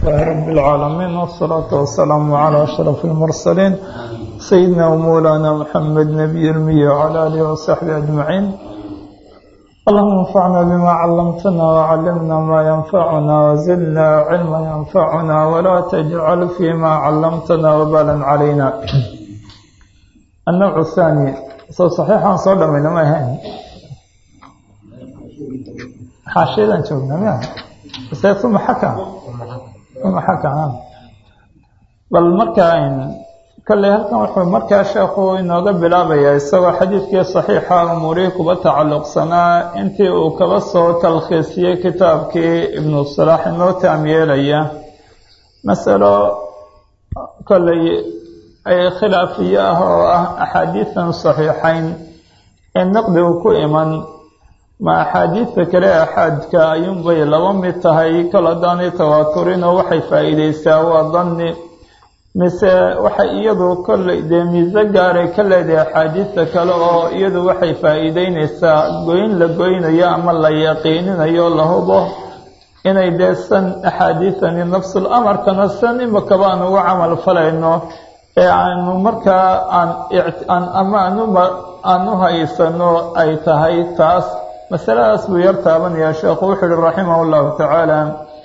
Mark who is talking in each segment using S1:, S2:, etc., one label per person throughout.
S1: لله رب العالمين والصلاة والسلام على أشرف المرسلين سيدنا ومولانا محمد نبي المي وعلى آله وصحبه أجمعين اللهم انفعنا بما علمتنا وعلمنا ما ينفعنا وزدنا علما ينفعنا ولا تجعل فيما علمتنا وبالا علينا النوع الثاني سو صحيحا صدى من ما هين حاشيدا شوفنا ما ثم حكى ثم حكى bal markaa kolley halkan wuxuu markaa sheekhu inooga bilaabayaa isagoo xadiidkii saxiixa umuurihii kuba tacalluqsanaa intii uu kaba soo talkhiisiyey kitaabkii ibnu salaax inoo taam yeelaya masalo kolley ay khilaafiyo ah oo ah axaadiidan saxiixayn ee naqdigu ku iman ma axaadiidta kale axaadka ayuunbay laba mid tahay kol haddaanay tawaaturinoo waxay faa'iideysaa waa danni mise waxay iyadu kolley dee miise gaaray ka leedahay axaadiidta kale oo iyadu waxay faa'iideyneysaa goyn la goynayo ama la yaqiininayo la hubo inay dee san axaadiidani nafsul amarkana san imakaba aan uga camal falayno ee aanu markaa aan ama aanuma aan u haysano ay tahay taas masaladaas buu yar taabanayaa sheekhu wuxuu uhi raximah llahu tacaala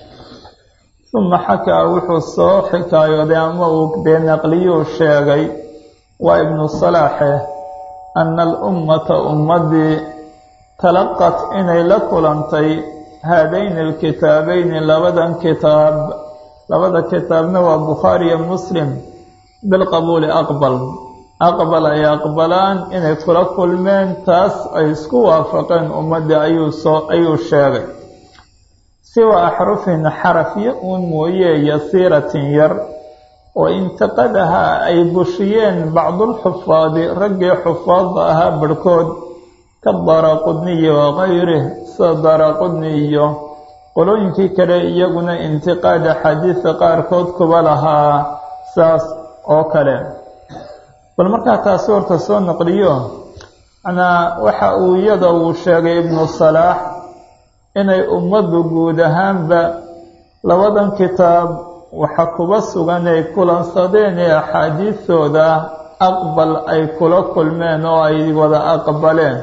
S1: uma xakaa wuxuu soo xikaayooday ama uu dee naqliyuu sheegay waa ibnu salaaxe ana alummata ummaddii talaqat inay la kulantay haadayni alkitaabeyni labadan kitaab labada kitaabna waa bukhaariyo muslim bilqabuuli aqbal aqbal ay aqbalaan inay kula kulmeen taas ay isku waafaqeen ummaddii ayuu soo ayuu sheegay siwa axrufin xarafyo uun mooye yasiiratin yar oo intaqadahaa ay bushiyeen bacdulxufaadi raggii xufaadda ahaa barhkood ka daraqudniyi wakayrih sida daraqudni iyo qolooyinkii kale iyaguna intiqaada xadiisa qaarkood kuba lahaa saas oo kale bal markaa taasi horta soo naqliyo manaa waxa uu iyada uu sheegay ibnu salaax inay ummaddu guud ahaanba labadan kitaab waxa kuba sugan ay kulansadeen ee axaadiistooda aqbal ay kula kulmeen oo ay wada aqbaleen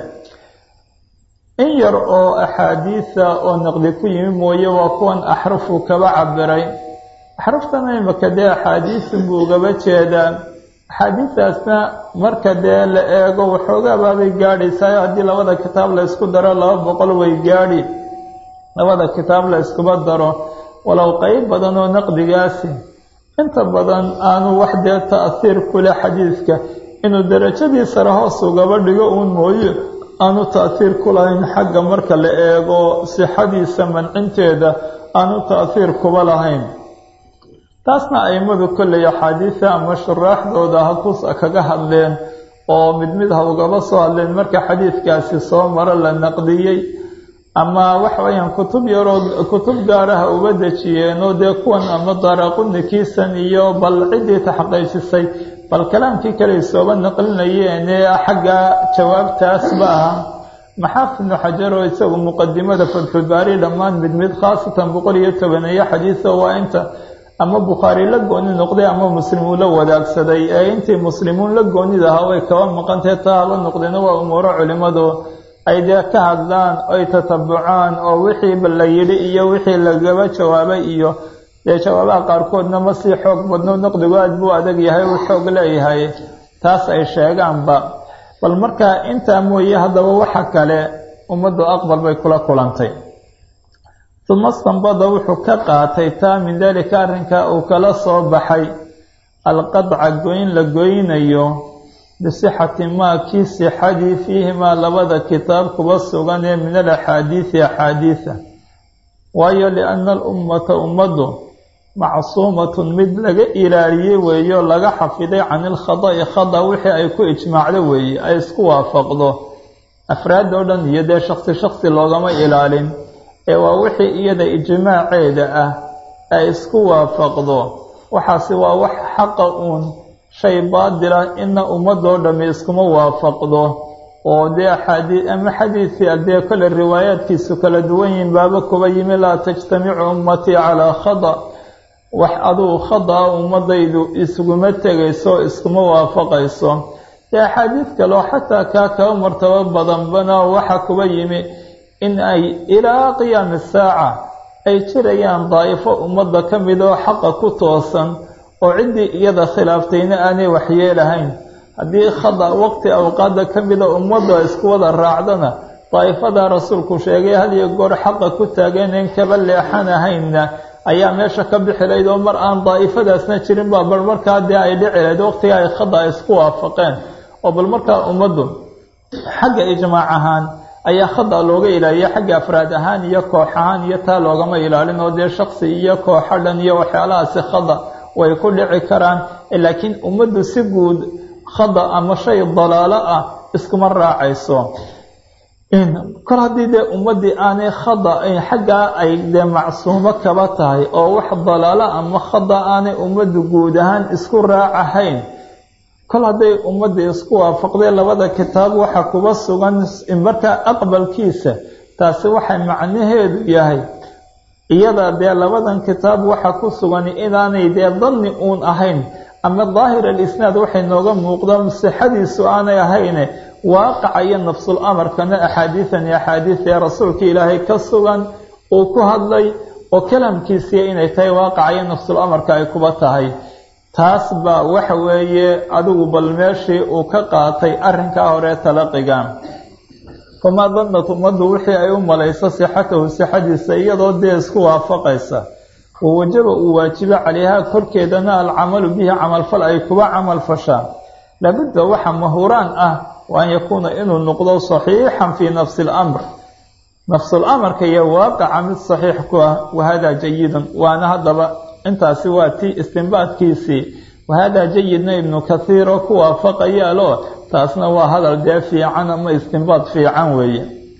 S1: in yar oo axaadiisa oo naqli ku yimi mooye waa kuwan axrufu kaba cabiray axruftana imaka dee axaadiisin buu ugaba jeedaa axaadiistaasna marka dee la eego waxoogabaabay gaadhaysaa haddii labada kitaab la ysku daro laba boqol way gaadhi labada kitaab la iskuba daro walow qeyb badan oo naqdigaasi inta badan aanu wax dee ta'hiir kule xadiidka inuu darajadii sare hoos ugaba dhigo uun mooye aanu ta'hiir ku lahayn xagga marka la eego sixadiisa mancinteeda aanu ta'hiir kuba lahayn taasna aimadu kolley axaadiisa ama shuraaxdooda hakus kaga hadleen oo mid mid ha ugaba soo hadleen marka xadiidkaasi soo maro la naqdiyey ama waxa weeyaan kutub yaroo kutub gaaraha uba dejiyeen oo dee kuwan ama daraqunikiisan iyo bal ciddii taxqiijisay bal kalaamkii kale sooba naqlinayeen ee xagga jawaabtaasba aha maxaafid ibnu xajar oo isagu muqadimada fatxulbaari dhammaan mid mid khaasatan boqol iyo tobaneeyo xadiisa waa inta ama bukhaari la gooni noqday ama muslim uu la wadaagsaday ee intii muslimuun la goonid ahaa way kaba maqantahe taa haba noqdeen waa umuuro culimmadu ay dee ka hadlaan oy tatabucaan oo wixiiba la yidhi iyo wixii lagaba jawaabay iyo dee jawaabaha qaarkoodna ma sii xoog badno naqdigu aad buu adag yahay uu xoog leeyahay taas ay sheegaanba bal markaa intaa mooye haddaba waxa kale ummaddu aqbal bay kula kulantay uma stanbada wuxuu ka qaatay taa min daalika arrinka uu kala soo baxay alqadca goyn la goynayo bisixati maa kii sixadii fiihimaa labada kitaab kuba sugan ee min alaxaadiisi axaadiisa waayo lianna alummata ummaddu macsuumatun mid laga ilaaliyey weeyo laga xafiday can ilkhada'i khada wixii ay ku ijmaacdo weeye ay isku waafaqdo afraad oo dhan iyo dee shaksi shaksi loogama ilaalin ee waa wixii iyada ijmaaceeda ah ay isku waafaqdo waxaasi waa wax xaqa uun shay baadila ina ummadoo dhammi iskuma waafaqdo oo dee axaadii ama xadiidkii adee kole riwaayaadkiisu kala duwan yihiin baaba kuba yimi laa tajtamicu ummatii calaa khada wax adugu khada-a ummadaydu isuguma tegayso iskuma waafaqayso dee axaadiid kaleo xataa kaa kaba martabo badanbana waxa kuba yimi in ay ilaa qiyaami saaca ay jirayaan daa'ifo ummadda ka mid oo xaqa ku toosan oo ciddii iyada khilaaftayna aanay waxyeelahayn haddii khada waqti awqaada ka mida ummadda isku wada raacdana daa'ifadaa rasuulku sheegay had iyo goor xaqa ku taaganayn kaba leexanahaynna ayaa meesha ka bixi layd oo mar aan daa'ifadaasna jirin baa bal markaa dee ay dhici layd waqtiga ay khada isku waafaqeen oo bal markaa ummaddu xagga ijmaac ahaan ayaa khada looga ilaaliya xagga afraad ahaan iyo koox ahaan iyo taa loogama ilaalin oo dee shaksi iyo kooxo dhan iyo waxyaalahaasi khada way ku dhici karaan laakiin ummaddu si guud khada ama shay dalaalo ah iskuma raacayso kor haddii dee ummaddii aanay khada xaggaa ay dee macsuumo kaba tahay oo wax dalaalo ama khada aanay ummaddu guud ahaan isku raacahayn kol hadday ummaddii isku waafaqday labada kitaab waxa kuba sugan markaa aqbalkiisa taasi waxay macnaheedu yahay iyada dee labadan kitaab waxa ku sugan inaanay dee danni uun ahayn ama daahir alisnaad waxay nooga muuqda sixadiisu aanay ahayne waaqaca iyo nafsul amarkana axaadiidan iyo axaadiis ee rasuulka ilaahay ka sugan uu ku hadlay oo kalamkiisiiya inay tahay waaqaca iyo nafsul amarka ay kuba tahay taas baa waxa weeye adigu bal meeshii uu ka qaatay arrinkaa hore talaqiga famaa dannat ummaddu wixii ay u malayso sixatahu sixadiisa iyadoo dee isku waafaqaysa wa wajaba uu waajibo calayhaa korkeedana alcamalu bihi camalfal ay kuba camal fashaan labudda waxa mahuraan ah wa an yakuuna inuu noqdo saxiixan fii nafsi alamr nafsul amarka iyo waaqaca mid saxiix ku ah wahadaa jayidun waana haddaba intaasi waa tii istinbaadkiisii wahadaa jayidna ibnu kathiir oo ku waafaqayaalo taasna waa hadal dee fiican ama istinbaad fiican weeye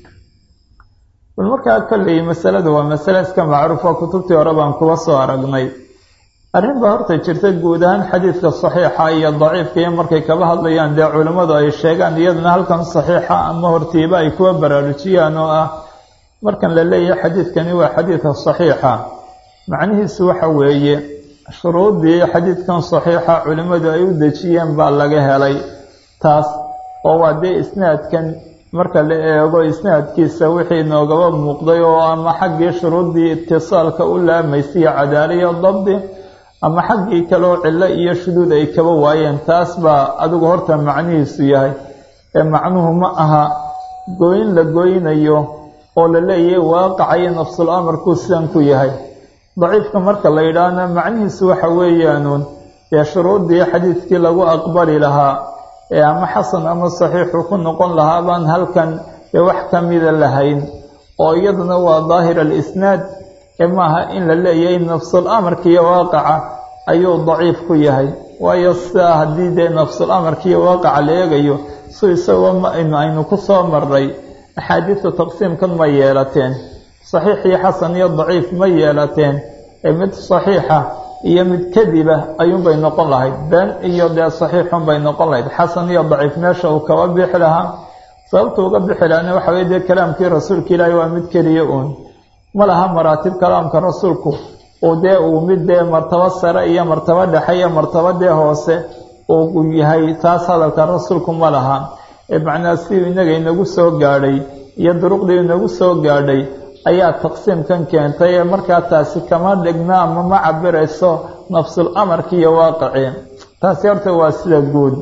S1: bal markaa kolley masaladu waa masale iska macruuf oo kutubtii hore baan kuba soo aragnay arrin baa horta jirta guud ahaan xadiidka saxiixa iyo daciifka iyo markay kaba hadlayaan dee culimmadu ay sheegaan iyadana halkan saxiixa ama hortiiba ay kuwa baraarujiyaan oo ah markan la leeyahay xadiidkani waa xadiidka saxiixa macnihiisu waxa weeye shuruuddii xadiidkan saxiixa culimmadu ay u dejiyeen baa laga helay taas oo waa dee isnaadkan marka la eego isnaadkiisa wixii noogaba muuqday oo ama xaggii shuruuddii itisaalka u laamaysiiyo cadaaliyo dabdi ama xaggii kaleo cillo iyo shuduud ay kaba waayeen taas baa adigu horta macnihiisu yahay ee macnuhu ma aha gooyin la gooynayo oo la leeyahay waaqaca iyo nafsul amarkuu sidan ku yahay daciifka marka la yidhaahna macnihiisu waxa weeyaanuun dee shuruuddii xadiidkii lagu aqbali lahaa ee ama xasan ama saxiixu ku noqon lahaa baan halkan ee wax ka mida lahayn oo iyaduna waa daahir alisnaad ee maaha in la leeyahay nafsul amarka iyo waaqaca ayuu daciif ku yahay waayo sidaa haddii dee nafsul amarka iyo waaqaca la eegayo su isagoo maaynu aynu ku soo marray axaadiistu taqsiimkan ma yeelateen saxiix iyo xasan iyo daciif ma yeelateen ee mid saxiixa iyo mid kadiba ayuunbay noqon lahayd been iyo dee saxiixun bay noqon lahayd xasan iyo daciif meesha uu kaba bixi lahaa sababta uga bixi lahana waxa weye dee kalaamkii rasuulka ilaahi waa mid keliya uun ma laha maraatib kalaamka rasuulku uu dee uu mid dee martabo sare iyo martabo dhexe iyo martabo dee hoose uu yahay taas hadalka rasuulku ma laha ee macnaa sidii inaga inagu soo gaadhay iyo duruqdii inagu soo gaadhay ayaa taqsiimkan keentay ee markaa taasi kama dhigna ama ma cabirayso nafsul amarki iyo waaqicii taasi horta waa sida guud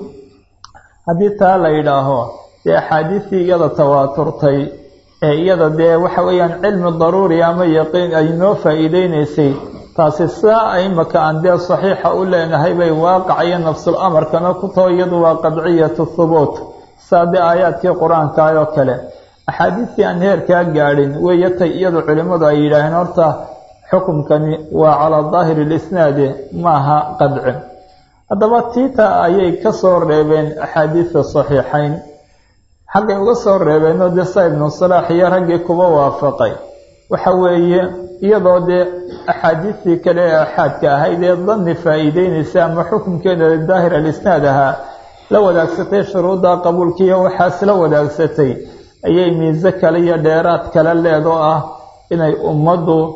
S1: haddii taa la yidhaaho dee axaadiistii iyada tawaaturtay ee iyada dee waxa weeyaan cilmi daruuri ama yaqiin ay noo faa'iideynaysay taasi sidaa a imaka aan dee saxiixa u leenahay bay waaqaca iyo nafsul amarkana ku taho iyadu waa qadciyatu thubuut saa dee aayaadkii qur-aanka oo kale axaadiistii aan heerkaa gaadhin weeye tay iyadu culimmadu ay yidhaaheen horta xukumkani waa calaa daahiri lisnaadi maaha qadci haddaba tiita ayay ka soo reebeen axaadiista saxiixayn xaggay uga soo reebeenoo dee saa ibnu salaax iyo raggii kuba waafaqay waxa weeye iyadoo dee axaadiistii kale ee axaadka ahayd ee danni faa'iideynaysa ama xukunkeeda daahir alisnaad ahaa la wadaagsatay shuruudda qabuulkiiyo waxaas la wadaagsatay ayay miise kale iyo dheeraad kale leedoo ah inay ummaddu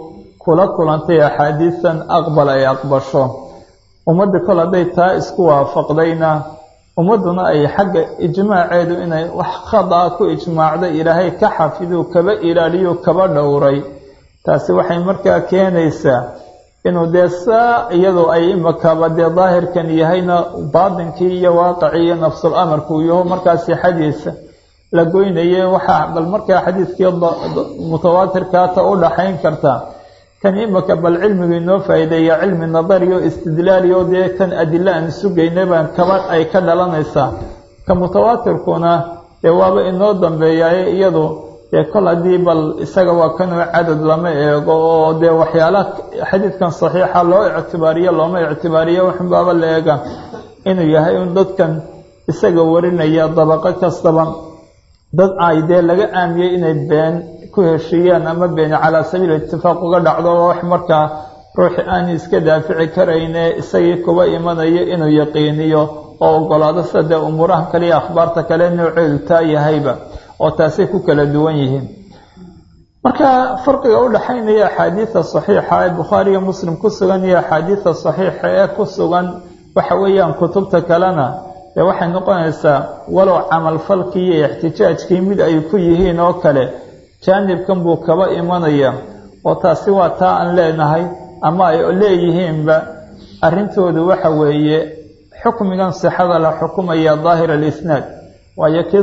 S1: kula kulantay axaadiisan aqbal ay aqbasho ummadda kol hadday taa isku waafaqdayna ummadduna ay xagga ijmaaceedu inay wax khadaa ku ijmaacda ilaahay ka xafiduu kaba ilaaliyo kaba dhowray taasi waxay markaa keenaysaa inuu dee saa iyadoo ay imakaba dee daahirkan yahayna baatinkii iyo waaqicii iyo nafsul amarku yaho markaa sixadiisa la goynaye waxaa bal markaa xadiidkii mutawaatirkaata u dhaxayn kartaa kan imaka bal cilmigu inoo faa'iideeya cilmi nadariyo istidlaaliyo dee kan adilo aan sugaynay baan kaba ay ka dhalanaysaa ka mutawaatirkuna dee waaba inoo dambeeyaye iyadu dee kol haddii bal isaga waa kanuu cadad lama eego oo dee waxyaalaha xadiidkan saxiixa loo ictibaariyo looma ictibaariyo waxunbaaba la eega inuu yahay un dadkan isaga warinaya dabaqo kastaba dad ay dee laga aamiyey inay been ku heshiiyaan ama beeni calaa sabiil itifaaq uga dhacdo wax markaa ruuxi aan iska daafici karayne isagii kuba imanayo inuu yaqiiniyo oo ogolaado sida dee umuuraha kale iyo akhbaarta kale nooceedu taa yahayba oo taasay ku kala duwan yihiin marka farqiga u dhaxaynaya axaadiida saxiixa ee bukhaariyo muslim ku sugan iyo axaadiida saxiixa ee ku sugan waxa weeyaan kutubta kalena dee waxay noqonaysaa walow camalfalkii iyo ixtijaajkii mid ay ku yihiin oo kale jaanibkan buu kaba imanaya oo taasi waa taa aan leenahay ama ay leeyihiinba arrintoodu waxa weeye xukmigan sixada la xukumaya daahir alisnaad waayo kii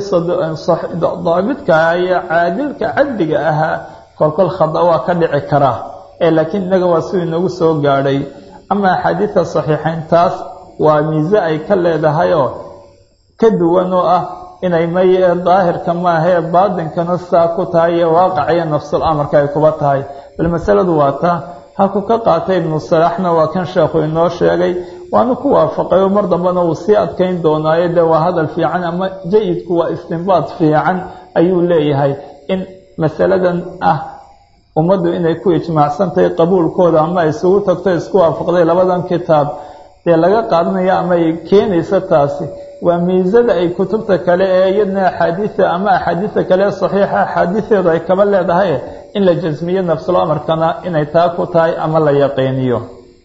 S1: daabidka iyo caadilka cadliga ahaa kolkol khada waa ka dhici karaa ee laakiin innaga waa siduu inagu soo gaadhay ama axaadiidta saxiixayn taas waa miise ay ka leedahayoo ka duwan oo ah inay may daahirka maahee baatinkana saa ku tahay iyo waaqaciyo nafsul amarka ay kuba tahay bal masaladu waa taa halku ka qaatay ibnu salaaxna waa kan sheekhu inoo sheegay waanu ku waafaqay oo mar dambena uu sii adkayn doonaayo dee waa hadal fiican ama jayidku waa istinbaad fiican ayuu leeyahay in masaladan ah ummaddu inay ku ijmaacsantahay qabuulkooda ama ay isugu tagto isku waafaqday labadan kitaab dee laga qaadanaya ama ay keenaysa taasi waa miisada ay kutubta kale ee iyadna axaadiida ama axaadiida kale saxiixa axaadiideedu ay kaba leedahay in la jasmiyo nafsul amarkana inay taa ku tahay ama la yaqiiniyo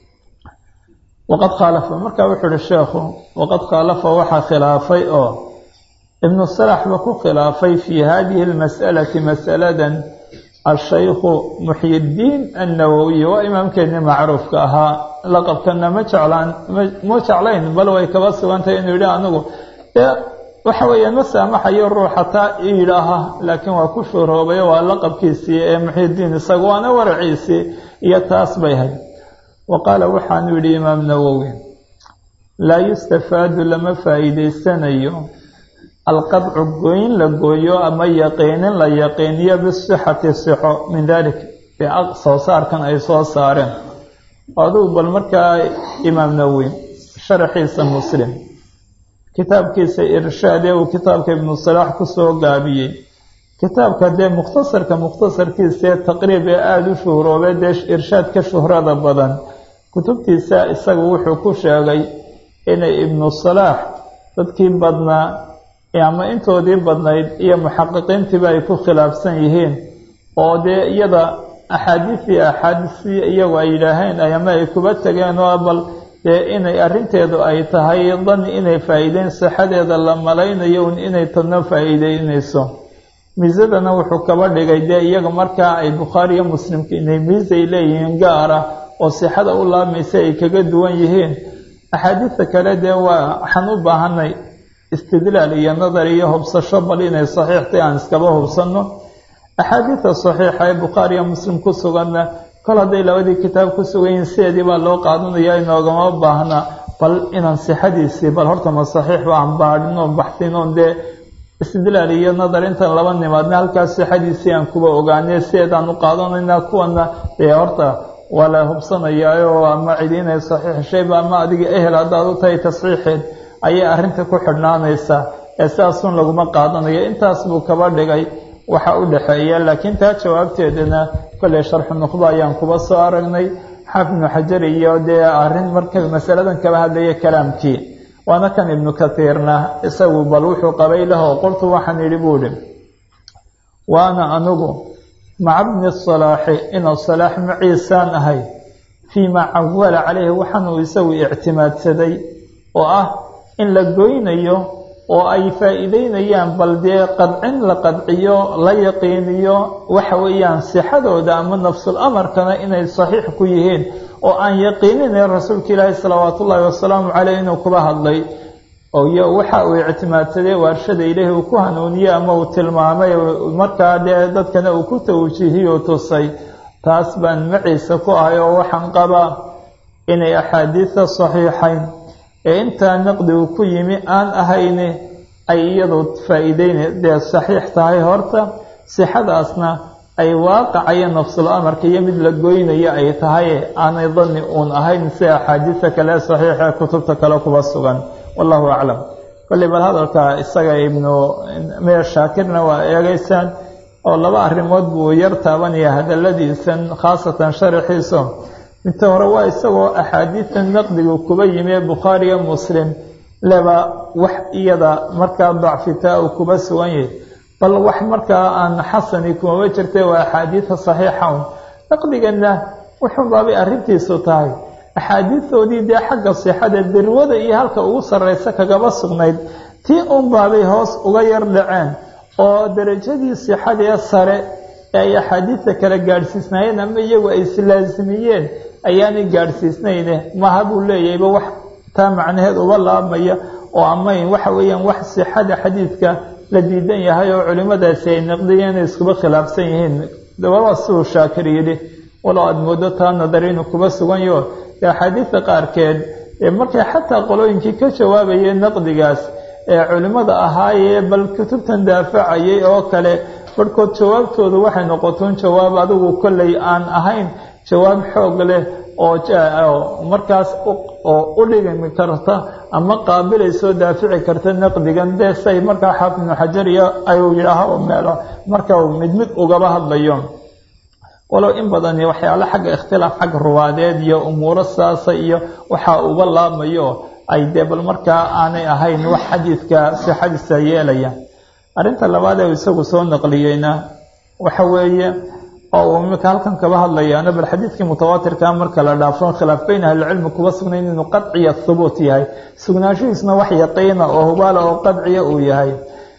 S1: waqad khaalafa markaa wuxuu uhi sheekhu waqad khaalafa waxaa khilaafay oo ibnu salaxba ku khilaafay fii hadihi lmas'alati mas'aladan ashaykhu muxyiddiin annawowiy waa imaamkeennii macruufka ahaa laqabkana ma jeclaan ma jeclayn bal way kaba sugantahay inuu yidhi anigu dee waxa weeyaan ma saamaxayo ruux hataa yidhaaha laakiin waa ku shuuroobay waa laqabkiisii ee muxyiddiin isaga waana waraciisii iyo taas bay hay wa qaala waxaanu yidhi imaam nawowi laa yustafaadu lama faa'iidaysanayo alqadcu gooyin la gooyo ama yaqiinin la yaqiiniyo bisixati sixo min dalik soo saarkan ay soo saareen adugu bal markaa imaam nawowi sharaxiisa muslim kitaabkiisa irshaad ee uu kitaabka ibnu salaax kusoo gaabiyey kitaabka dee mukhtasarka mukhtasarkiisa ee taqriib ee aada u shuhroobay dee irshaad ka shuhrada badan kutubtiisa isagu wuxuu ku sheegay inay ibnu salaax dadkii badnaa ama intoodii badnayd iyo muxaqiqiintiiba ay ku khilaafsan yihiin oo dee iyada axaadiisii axaadiisii iyagu ay yidhaaheen ama ay kuba tageen oo bal dee inay arrinteedu ay tahay dani inay faa'iideyn sixadeeda la malaynayo un inay tadna faa'iideynayso miisadana wuxuu kaba dhigay dee iyaga markaa ay bukhaari iyo muslimka inay miisay leeyihiin gaara oo sixada u laamaysa ay kaga duwan yihiin axaadiista kale dee waa waxaan u baahanay istidlaal iyo nadar iyo hubsasho bal inay saxiixtay aan iskaba hubsanno axaadiida saxiixa ee bukhaari iyo muslim ku suganna kol hadday labadii kitaab ku sugan yihiin sideedii baa loo qaadanaya inoogama baahna bal inaan sixadiisii bal horta ma saxiixba aan baadhin oo baxsin oon dee istidlaal iyo nadar intaan laba nimaadna halkaas sixadiisii aan kuba ogaanay sideedaan u qaadanaynaa kuwana dee horta waa la hubsanayaayo ama cidi inay saxiix shayba ama adiga ehel haddaad u tahay tasxiixeed ayay arrinta ku xidhnaanaysaa ee sidaasun laguma qaadanayo intaas buu kaba dhigay waxa u dhexeeya laakiin taa jawaabteedana kolley sharxu nuqdo ayaan kuba soo aragnay xaafid ibnu xajar iyo dee arrin marka masaladan kaba hadlaya kalaamkii waana kan ibnu kathiirna isagu bal wuxuu qabay laho qoltu waxaan yidhi buu idhi waana anigu maca bni salaaxi inuu salaax maciisaan ahay fii maa cawala caleyhi waxaanuu isagu ictimaadsaday oo ah in la goynayo oo ay faa'iideynayaan bal dee qadcin la qadciyo la yaqiiniyo waxa weeyaan sixadooda ama nafsul amarkana inay saxiix ku yihiin oo aan yaqiininayn rasuulka ilaahi salawaatu ullaahi wasalaamu caleyh inuu kuba hadlay iyo waxa uu ictimaadsaday waarshada ilaahi uu ku hanuuniyey ama uu tilmaamay markaa dee dadkana uu ku tawjiihiyo tusay taas baan maciisa ku ahay oo waxaan qabaa inay axaadiida saxiixayn ee intaa naqdigu ku yimi aan ahayni ay iyadu faa'iideyna dee saxiix tahay horta sixadaasna ay waaqacayo nafsul amarka iyo mid la goynayo ay tahay aanay dani uun ahayn si axaadiida kale saxiixa kutubta kale kuba sugan wallahu aclam kolley bal hadalka isaga ibnu meer shaakirna waa eegeysaan oo laba arrimood buu yar taabanaya hadaladiisan khaasatan sharaxiiso inta hore waa isagoo axaadiida naqdigu kuba yimi ee bukhaariga muslim leba wax iyada markaa dacfitaa uu kuba sugan yahay bal wax markaa aan xasani kumaba jirtay waa axaadiida saxiixa un naqdigana wuxuu baabay arrintiisu tahay axaadiidoodii dee xagga sixada dirwada iyo halka ugu sarreysa kagaba sugnayd tii un baabay hoos uga yar dhaceen oo darajadii sixadee sare ee ay axaadiidta kale gaadhsiisnaayeen ama iyagu ay islaasimiyeen ayaanay gaadhsiisnayne maha buu leeyahayba wax taa macnaheed uba laabmaya oo amayn waxa weeyaan wax sixada xadiidka la diidan yahay oo culimmadaasi ay naqdiyeen inay iskuba khilaafsan yihiin dababa siduu shaakir yidhi walow aada moodo taa nadar inuu kuba sugan yaho axaadiidta qaarkeed markay xataa qolooyinkii ka jawaabayeen naqdigaas ee culimmada ahaayee bal kutubtan daafacayay oo kale barhkood jawaabtoodu waxay noqotoon jawaab adigu kolley aan ahayn jawaab xoog leh oo markaas oo u dhigmi karta ama qaabilaysoo daafici karta naqdigan dee say markaa xaafid ibnu xajar iyo ayuu yidhaaho meelo marka mid mid ugaba hadlayo walow in badan waxyaale xagga ikhtilaaf xagga ruwaadeed iyo umuuro saasa iyo waxaa uga laabmayo ay dee bal markaa aanay ahayn wax xadiidka sixadiisa yeelaya arrinta labaad ee isagu soo naqliyeyna waxa weeye oo uu imika halkan kaba hadlayaana bal xadiidkii mutawaatirka marka la dhaafo khilaaf beyn ahlicilmi kuba sugnayn inuu qadciya hubuut yahay sugnaanshihiisna wax yaqiina oo hubaala oo qadciya uu yahay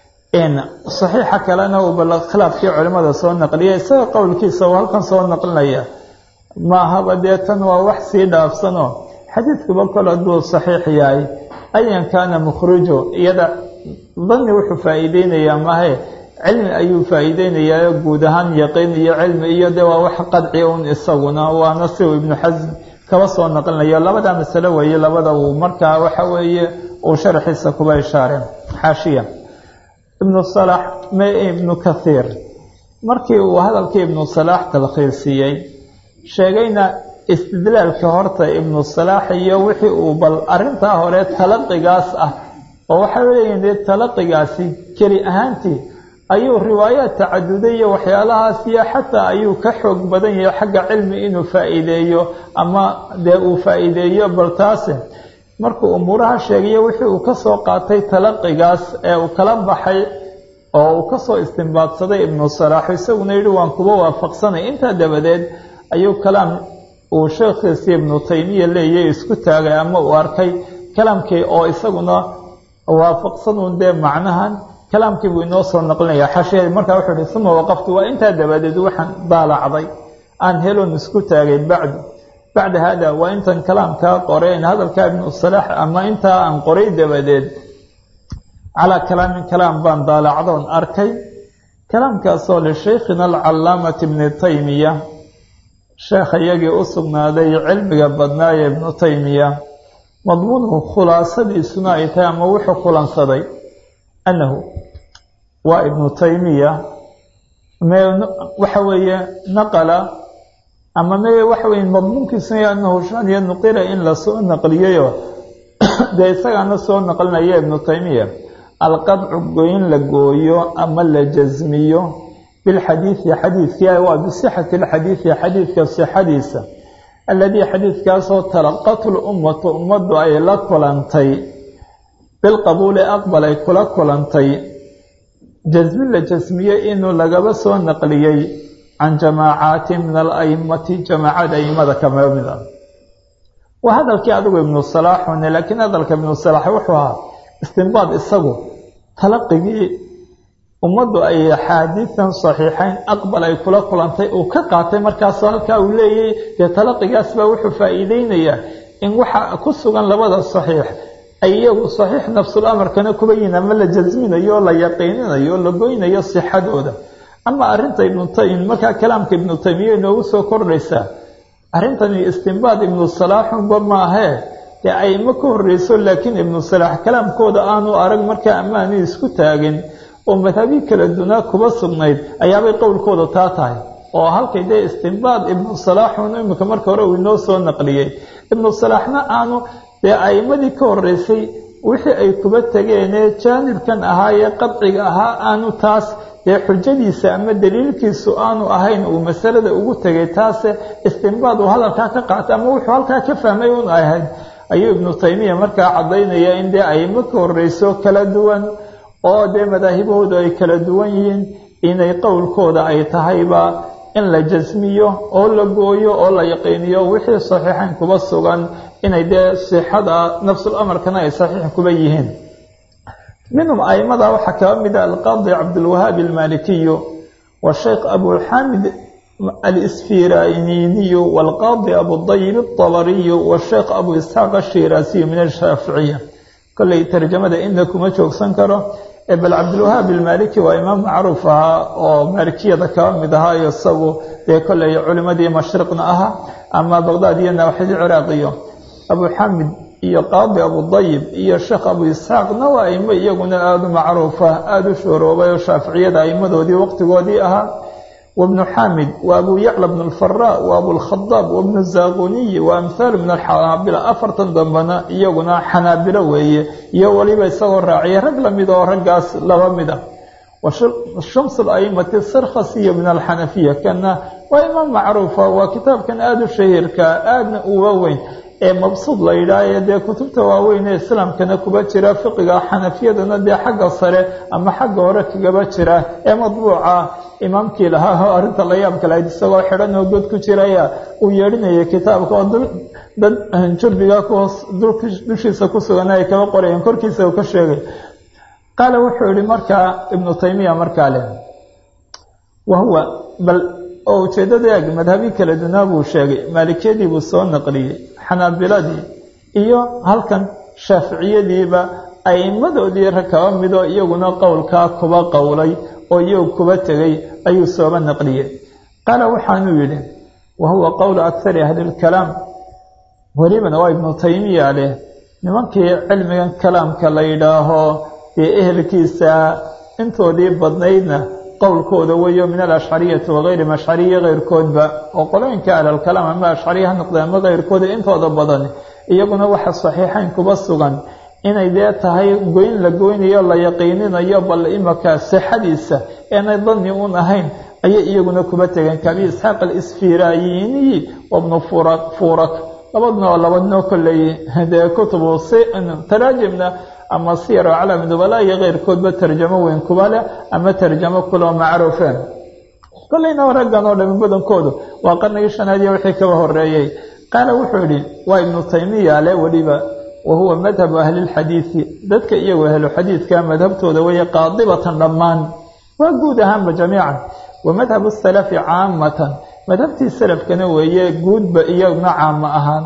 S1: saxiixa kalena uu bal khilaafkii culimmada soo naqliya isaga qowlkiisa uu halkan soo naqlinaya maahaba dee tan waa wax sii dhaafsanoo xadiidkuba kol hadduu saxiix yahay ayan kaana mukhrijo iyada dani wuxuu faa'iideynayaa mahe cilmi ayuu faa'iideynayaa guud ahaan yaqiin iyo cilmi iyo de waa wax qadci un isaguna waana si uu ibnu xasm kaba soo naqlinayo labada masalo weeye labada uu markaa waxa weeye uu sharaxiisa kuba ishaareen xaashiya ibnu salax me ibnu kathiir markii uu hadalkii ibnu salaax talkhiisiyey sheegayna istidlaalka horta ibnu salaax iyo wixii uu bal arrintaa hore talaqigaas ah oo waxay leeyihin dee talaqigaasi keli ahaantii ayuu riwaayaad tacaduday iyo waxyaalahaas iyo xataa ayuu ka xoog badan yahay xagga cilmi inuu faa'iideeyo ama dee uu faa'iideeyo bal taase markuu umuuraha sheegayo wixii uu ka soo qaatay talaqigaas ee uu kala baxay oo uu kasoo istimbaadsaday ibnu salaax isaguna yidhi waan kuba waafaqsanay intaa dabadeed ayuu kalaam uu sheekhiisii ibnu taymiya leeyay isku taagay ama uu arkay kalaamkii oo isaguna waafaqsanuun dee macnahan kalaamkii buu inoo soo naqlinaya xasheedi markaa wuxuu ihi uma waqaftu waa intaa dabadeed waxaan daalacday aan helon isku taagay bacdu bacda haada waa intan kalaamkaa qoreen hadalkaa ibnu salaax ama intaa aan qoray dabadeed calaa kalaamin kalaam baan daalacdoon arkay kalaamkaasoo lishaykhina alcalaamati ibni taymiya sheekha iyagii u sugnaaday cilmiga badnaaye ibnu taymiya madmuunhu khulaasadiisuna ay tahay ama wuxuu kulansaday annahu waa ibnu taymiya waxa weeye naqala ama me waxa weye madmuunkiisuna anahu shaniya nuqila in lasoo naqliyayo dee isagaana soo naqlinaya ibnu taymiya alqadcu goyn la gooyo ama la jasmiyo bilxadiidi xadiidkii waa bisixati lxadiidi xadiidka sixadiisa aladii xadiidkaasoo talaqatu lummatu ummaddu ay la kulantay bilqabuuli aqbal ay kula kulantay jasmi la jasmiye inuu lagaba soo naqliyey can jamaacaati min alaimati jamaacada aimada kama mid ah waa hadalkii adigu ibnu salaaxune laakiin hadalka ibnu salaax wuxuu ahaa istinbaad isagu talaqigii ummaddu ay axaadiidan saxiixayn aqbal ay kula kulantay uu ka qaatay markaasoo halkaa uu leeyahy dee talaqigaas baa wuxuu faa'iideynayaa in waxa ku sugan labada saxiix ay iyagu saxiix nafsul amarkana kuba yihin ama la jasminayo oo la yaqiininayo oo la goynayo sixadooda ama arrinta ibnu taym markaa kalaamka ibnu taymiya inoogu soo kordhaysaa arrintani istinbaad ibnu salaaxunba maahee dee ayma ka horreyso laakiin ibnu salaax kalaamkooda aanu arag markaa amaani isku taagin oo madhabii kala dunaa kuba sugnayd ayaabay qowlkooda taa tahay oo halkay dee istinbaad ibnu salaaxun imika marka hore uu inoo soo naqliyey ibnu salaaxna aanu dee a'imadii ka horreysay wixii ay kuba tegeenee jaanibkan ahaa ee qadciga ahaa aanu taas dee xujadiisa ama daliilkiisu aanu ahayn uu masalada ugu tegay taase istinbaad uu hadalkaa ka qaatay ama wuxuu halkaa ka fahmay un ahayd ayuu ibnu taymiya markaa caddaynaya in dee aimo ka horreyso kala duwan oo dee madaahibahoodu ay kala duwan yihiin inay qowlkooda ay tahayba in la jasmiyo oo la gooyo oo la yaqiiniyo wixii saxiixayn kuba sugan inay dee sixada nafsul amarkana ay saxiix kuba yihiin minhum aimada waxaa kaba mid ah alqaadi cabdulwahaabi almalikiyu washeykh abuxamid alisfiraniiniyu walqaadi abudayib altabariyu washeykh abu isxaaq ashiraasiyu min ashaaficiya kolley tarjamada inna kuma joogsan karo bal cabdilwahaab almaliki waa imaam macruuf ahaa oo maalikiyada kaba mid ahaa iyo isagu dee kolley culimadii mashriqna ahaa ama baqdaad iyo nawxidii ciraaqiyo abuxamid iyo qaadi abudayib iyo sheekh abu isxaaqna waa aimo iyaguna aada u macruufa aada u shooroobay oo shaaficiyada aimadoodii waqtigoodii ahaa wabnu xamid wa abu yacla bn alfara wa abulkhadaab wabnu zaaquniyi wa amhaalu min alxanaabila afartan dambena iyaguna xanaabilo weeye iyo weliba isagoo raaciyay rag lamid oo raggaas laba mid ah washams alaimati sarkhasiyo min alxanafiya kana waa imaam macruufa waa kitaabkan aada u shahiirka aadna uga weyn ee mabsuud la yidhaahaye dee kutubta waaweyn ee islaamkana kuba jira fiqiga xanafiyadana dee xagga sare ama xagga hore kagaba jira ee madbuuca imaamkii lahaa oo arrinta la yaab kalahayd isagoo xidhan oo god ku jiraya uu yeedhinaya kitaabka oo dad jurbiga kuhoos dushiisa ku sugan ay kaba qorayeen korkiisa uu ka sheegay qaala wuxuu yihi markaa ibnu taymiya markaa leh wahuwa bal oo ujeeddada eeg madhabi kala dunaa buu sheegay maalikiyadii buu soo naqliyey xanaabiladii iyo halkan shaaficiyadiiba aimadoodii rag kaba midoo iyaguna qowlkaa kuba qowlay oo iyagu kuba tegay ayuu sooba naqliyey qaala waxaanuu yidhi wa huwa qowlu akhari ahlilkalaam welibana waa ibnu taymiya leh nimankii cilmigan kalaamka la yidhaaho dee ehelkiisa intoodii badnaydna qowlkooda weeyo min alashcariyati wagayrim ashcariya keyrkoodba oo qolooyinka ahlalkalaam ama ashcariya ha noqdeen ama keyrkooda intooda badan iyaguna waxa saxiixayn kuba sugan inay dee tahay goyn la goynayo la yaqiininayo bal imaka sixadiisa eenay dadni un ahayn ayay iyaguna kuba tegeen kaabi isxaaq alisfirayiniyi wabnu furak furak labadna oo labadnoo kolley dee kutubu taraajimna ama siyar oo calami nubala iyo keyrkoodba tarjamo weyn kuba leh ama tarjamo kuloo macruufeen kolleyna raggan oo dhami badankoodu waa qarnigii shanaad iyo wixii kaba horeeyey qaala wuxuu yidhi waa ibnu taymiya le weliba wa huwa madhabu ahlilxadiidi dadka iyagu ahlu xadiidka madhabtooda weeye qaadibatan dhammaan waa guud ahaanba jamiican wa madhabu salafi caamatan madhabtii salafkana weeye guudba iyaguna caamo ahaan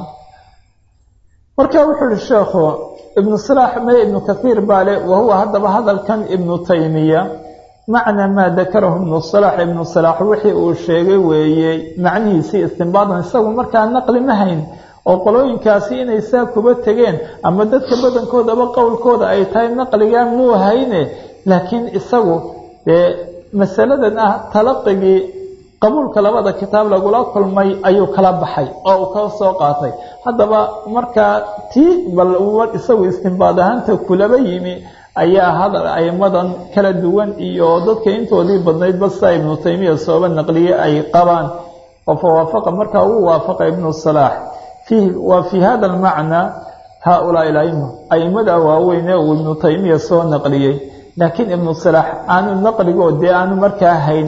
S1: marka wuxuu yihi sheekhu ibnu salaax me ibnu kathiir baa le wa huwa haddaba hadalkan ibnu taymiya macna maa dakarahu ibnu salaax ibnu salaax wixii uu sheegay weeye macnihiisii istinbaadan isagu markaa naqli ma hayn oo qolooyinkaasi inay saa kuba tegeen ama dadka badankoodaba qowlkooda ay tahay naqligaa muu hayne laakiin isagu dee masaladan ah talaqigii qabuulka labada kitaab lagula kulmay ayuu kala baxay oo uu ka soo qaatay haddaba markaa tii bal isagu istinbaad ahaanta kulaba yimi ayaa hadal aimadan kala duwan iyo dadka intoodii badnaydba sidaa ibnu taymiya sooba naqliye ay qabaan oo fawaafaqa markaa uu waafaqa ibnu salaax fiihi waa fii hada almacnaa haaulaai alaima aimada waaweyne uu ibnu taymiya soo naqliyey laakiin ibnu salaax aanu naqligoo dee aanu markaa hayn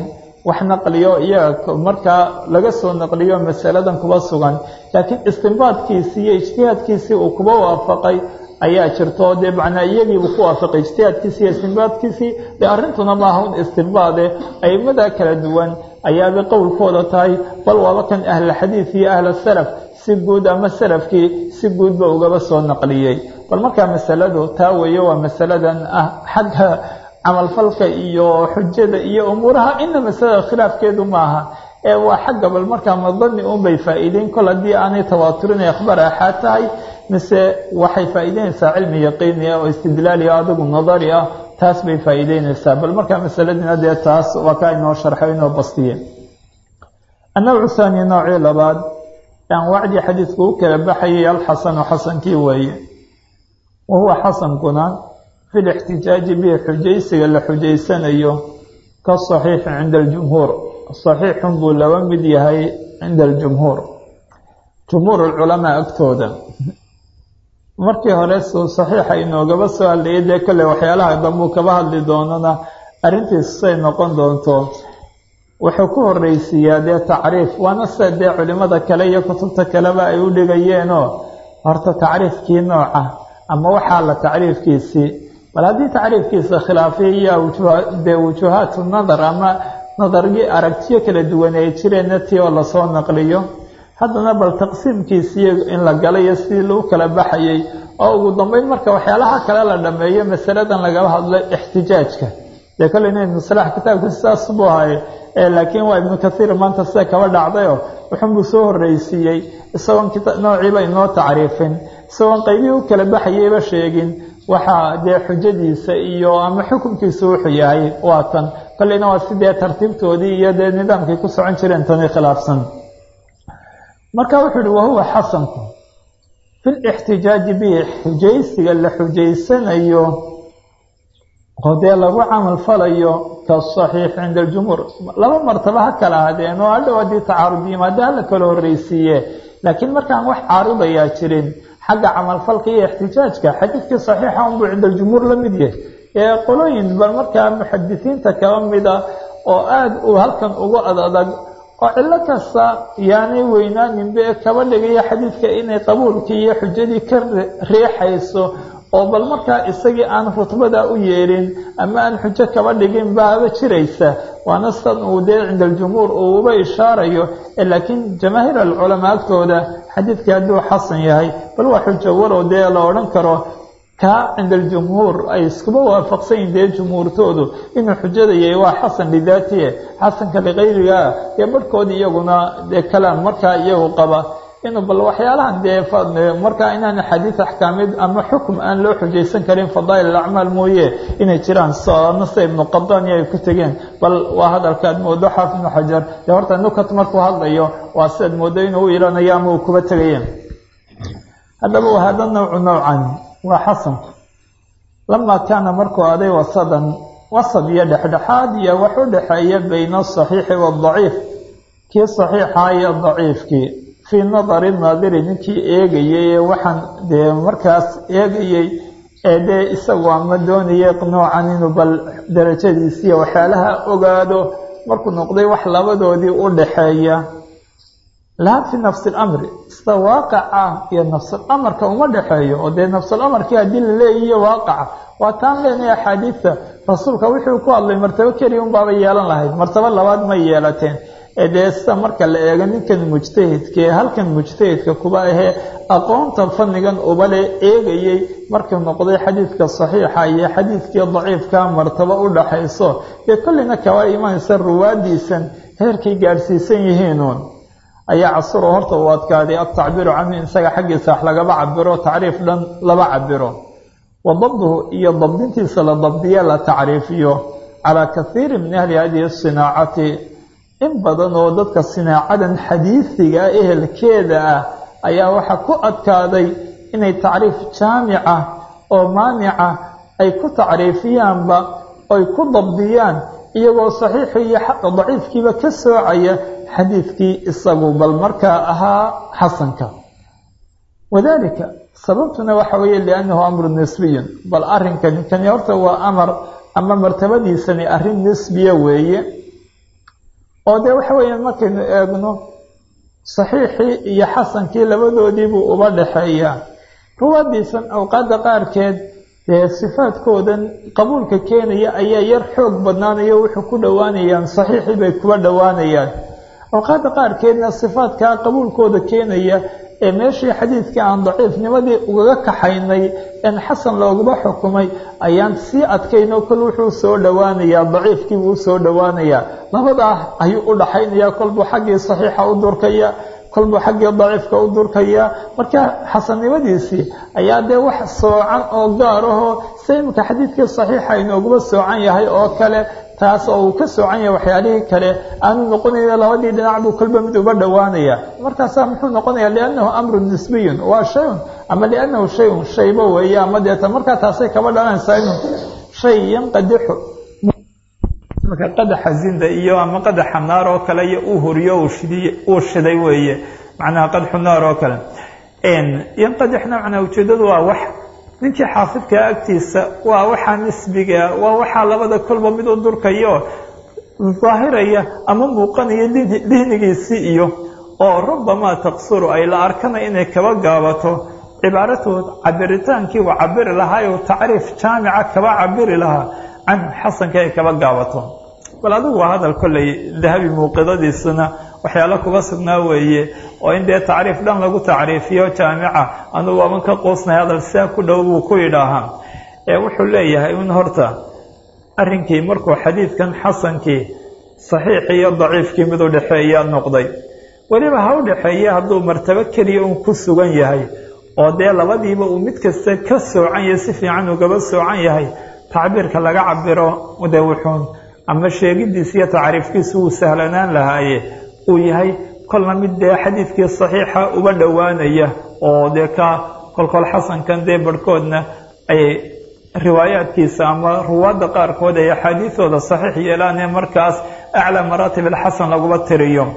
S1: wax naqliyo iyaga markaa laga soo naqliyo masaladan kuba sugan laakiin istinbaadkiisii iyo ijtihaadkiisii uu kuba waafaqay ayaa jirto dee macnaa iyagiibuu ku waafaqay ijtihaadkiisii iyo istinbaadkiisii dee arrintuna maaha un istinbaade aimada kala duwan ayaabay qowlkooda tahay bal waaba kan ahlulxadiid iyo ahlusalaf si guud ama salafkii si guudba ugaba soo naqliyey bal markaa masaladu taa weeye waa masaladan ah xagga camalfalka iyo xujada iyo umuuraha ina masalada khilaafkeedu maaha ee waa xagga bal markaa madani unbay faa'iideyn kol haddii aanay tawaaturinay akhbaar axaad tahay mise waxay faa'iideynaysaa cilmi yaqiini ah oo istidlaali ah adigu nadari ah taas bay faa'iideynaysaa bal markaa masaladiina dee taas waa kaa inoo sharxo inoo bastiye annawcu haani noocii labaad anwaacdii xadiidku u kala baxayay alxasanu xasankii weeye wa huwa xasankuna fi lixtijaaji bihi xujaysiga la xujaysanayo ka saxiixi cinda aljumhuur saxiixun buu laba mid yahay cinda aljumhuur jumhuur alculamaa agtooda markii hore suu saxiixa inoogaba soo hadlayay dee kale waxyaalaha dambuu kaba hadli doonana arrintiisu say noqon doonto wuxuu ku horreysiiyaa dee tacriif waana sida dee culimada kale iyo kutubta kaleba ay u dhigayeenoo horta tacriifkii nooca ama waxaa la tacriifkiisii bal haddii tacriifkiisa khilaafiya dee wujuhaatu nadar ama nadargii aragtiyo kala duwan ay jireenna tii oo lasoo naqliyo haddana bal taqsiimkiisii in la galayo sidii lagu kala baxayay oo ugu dambeyn marka waxyaalaha kale la dhameeyo masaladan lagala hadlo ixtijaajka dee kale ina ibnu salaax kitaabka sidaas buu ahay laakiin waa ibnu kathiir maanta sida kaba dhacdayo wuxunbuu soo horreysiiyey isagoon noociiba inoo tacriifin isagoon qaybihii u kala baxayayba sheegin waxaa dee xujadiisa iyo ama xukunkiisa wuxuu yahay waa tan kolleyna waa sidee tartiibtoodii iyo dee nidaamkay ku socon jireen tani khilaafsan marka wuxuu uhi wahuwa xasanku fi lixtijaaji bihi xujaysiga la xujaysanayo oo dee lagu camal falayo kasaxiix cinda aljumhuur laba martaba ha kala hadeen oo hadhow haddii tacaarud yimaado hala kala horreysiiye laakiin markaan wax caaridayaa jirin xagga camalfalka iyo ixtijaajka xadiidkii saxiixa unbuu cinda aljumhuur la mid yahay ee qolooyin bal markaa muxadisiinta kaba mida oo aada uu halkan ugu ad adag oo cillo kasta yaanay weynaaninba ee kaba dhigaya xadiidka inay qabuulkii iyo xujadii ka riixayso oo bal markaa isagii aan rutbada u yeelin ama aan xujo kaba dhigin baaba jiraysa waana sidan uu dee cinda aljumhuur uu uba ishaarayo laakiin jamaahiir alculamaa agtooda xadiidkii hadduu xasan yahay bal waa xujo walow dee la odhan karo kaa cinda aljumhuur ay iskuba waafaqsan yihin dee jumhuurtoodu inuu xujada yahay waa xasan lidaatiye xasanka likayrigaa dee barhkoodi iyaguna dee kalaam markaa iyagu qaba inuu bal waxyaalahan dee markaa inaan xadiid axkaamid ama xukum aan loo xujaysan karin fadaa'il alacmaal mooye inay jiraan nase ibnu qadani ay ku tegeen bal waa hadalka aad moodo xaafid ibnu xajar dee horta nukat markuu hadlayo waa sidaad moodo inuu u ilanayo ama uu kuba tegaya haddaba wahada nawcu nowcan waa xasanku lamaa kaana markuu aday wasadan wasad iyo dhexdhexaad iyo wax u dhexeeya bayna asaxiixi waadaciif kii saxiixa iyo daciifkii fii nadari naadiri ninkii eegayay ee waxaan dee markaas eegayey ee dee isagu ama doonayay noocan inuu bal darajadiisiiyo waxyaalaha ogaado markuu noqday wax labadoodii u dhaxeeya laa fi nafsi alamri sida waaqaca iyo nafsulamarka uma dhexeeyo oo dee nafsulamarkii haddii la leeyihiyo waaqaca waa taan leenahay axaadiidta rasuulka wuxuu ku hadlay martabo keliya unbaaba yeelan lahayd martabo labaad may yeelateen ee dee sida marka la eego ninkan mujtahidkaee halkan mujtahidka kuba ahee aqoonta fannigan ubale eegayey markuu noqday xadiidka saxiixa iyo xadiidkii daciifka martabo u dhaxayso dee kolleyna kaba imanaysa ruwaadiisan heerkay gaadhsiisan yihiinuun ayaa casuro horta uu adkaaday altacbiiru canhu isaga xaggiisa wax lagaba cabiro tacriif dhan laba cabiro wa dabduhu iyo dabdintiisa la dabdiye la tacriifiyo calaa kaiiri min ahli hadihi sinaacati in badan oo dadka sinaacadan xadiisiga ehelkeeda ah ayaa waxaa ku adkaaday inay tacriif jaamica oo maanica ay ku tacriifiyaanba oy ku dabdiyaan iyagoo saxiixi iyo daciifkiiba ka soocaya xadiidkii isagu bal markaa ahaa xasanka wadalika sababtuna waxa weeye liannahu amru nisbiyun bal arrinkani kani horta waa amar ama martabadiisani arrin nisbiya weeye oo dee waxa weeyaan markaynu eegno saxiixii iyo xasankii labadoodiibuu uba dhexeeyaa ruwaadiisan awqaadda qaarkeed dee sifaadkoodan qabuulka keenaya ayaa yar xoog badnaanayo wuxuu ku dhowaanayaan saxiixii bay kuba dhowaanayaan awqaadda qaarkeedna sifaadkaa qabuulkooda keenaya ee meeshii xadiidkii aan daciifnimadii ugaga kaxaynay en xasan loogaba xukumay ayaan sii adkaynoo kol wuxuu soo dhowaanayaa daciifkiibuu usoo dhowaanayaa labadaa ayuu u dhaxaynayaa kolbuu xaggii saxiixa u durkaya kolbuu xaggii daciifka u durkaya marka xasannimadiisii ayaa dee wax soocan oo gaar ahoo se imika xadiidkii saxiixa inooguba soocan yahay oo kale taas oo uu ka soocan yahay waxyaalihii kale aanu noqonayna labadii dhinac buu kolba mid uba dhowaanaya markaasaa muxuu noqonaya liannahu amrun nisbiyun waa shayun ama liannahu shayun shayba weeye ama deeta markaa taasay kaba dhalanaysaa inuu shay yanqadixu marka qadaxa zinda iyo ama qadaxa naar oo kale iyo uu horiyo uu shiday weeye macnaha qadxu naar oo kale yanqadixna macnaa ujeedadu waa wax ninkii xaafidkaa agtiisa waa waxaa nisbiga waa waxaa labada kolba mid u durkayo daahiraya ama muuqanaya dihnigiisii iyo oo rubamaa taqsuru ay la arkana inay kaba gaabato cibaaratood cabiritaankii uu cabiri lahaa u tacriif jaamica kaba cabiri lahaa canhu xasanka ay kaba gaabato bal adigu waa hadal kolley dahabi muuqidadiisuna waxyaalo kuga sugnaa weeye oo in dee tacriif dhan lagu tacriifiyo jaamica anugu aban ka qoosnay hadal sidaa ku dhow buu ku yidhaahaa ee wuxuu leeyahay in horta arrinkii markuu xadiidkan xasankii saxiixii iyo daciifkii mid u dhexeeya noqday weliba ha u dhexeeye hadduu martabo keliya uun ku sugan yahay oo dee labadiiba uu mid kasta ka soocan yahay si fiican ugaba soocan yahay tacbiirka laga cabiro de wuxuun ama sheegidiisa iyo tacriifkiisu wuu sahlanaan lahaaye uu yahay kolna mid dee xadiidkii saxiixa uba dhowaanaya oo dee ka kolkol xasankan dee barhkoodna ay riwaayaadkiisa ama ruwaadda qaarkood ay axaadiidooda saxiix yeelaan ee markaas aclaa maraatib alxasan laguba tiriyo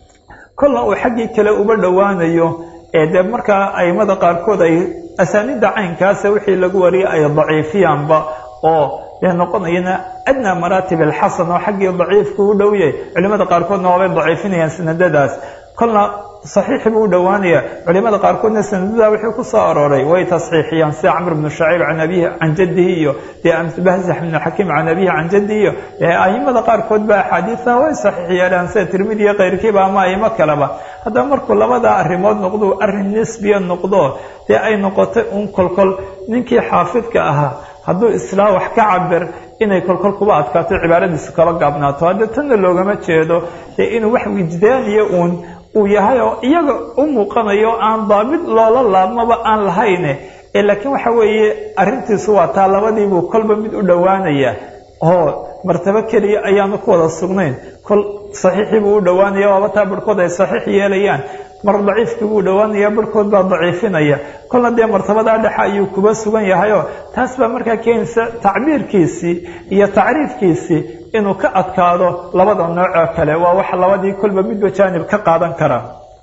S1: kolna uu xaggii kale uba dhowaanayo ee dee markaa aimada qaarkood ay asaaniidda caynkaasa wixii lagu wariyay ay daciifiyaanba oo dee noqonayana adnaa maraatib alxasan oo xaggii daciifku u dhow yahay culimada qaarkoodna waabay daciifinayaan sanadadaas kolna saxiixi buu u dhowaanaya culimada qaarkoodna sanadada wixii ku soo arooray way tasxiixiyaan sida camr bnu shacayb can abihi can jaddihi iyo dee bahzax bnu xakiim can abihi can jaddihi iyo aimada qaarkood ba axaadiisa way saxiix yeelaan sida tirmidi iyo keyrkiiba ama aimo kaleba haddaba markuu labada arrimood noqdo arrin nisbiya noqdo dee ay noqotay un kolkol ninkii xaafidka ahaa hadduu islaa wax ka cabir inay kolkol kuba adkaato cibaaradiisu kaba gaabnaato hadda tanna loogama jeedo dee inuu wax wijdaaniya uun uu yahay oo iyaga u muuqanayo aan daabid loola laabmaba aan lahayne ee laakiin waxa weeye arrintiisu waa taa labadiibuu kolba mid u dhowaanaya oo martabo keliya ayaanu ku wada sugnayn kol saxiixii buu u dhowaanaya waaba taa barhkood ay saxiix yeelayaan mar daciifkii buu dhowaanaya barhkood baa daciifinaya kolna dee martabadaa dhexe ayuu kuba sugan yahayoo taas baa markaa keenaysa tacbiirkiisii iyo tacriifkiisii inuu ka adkaado labada noocoo kale waa wax labadii kolba midba jaanib ka qaadan kara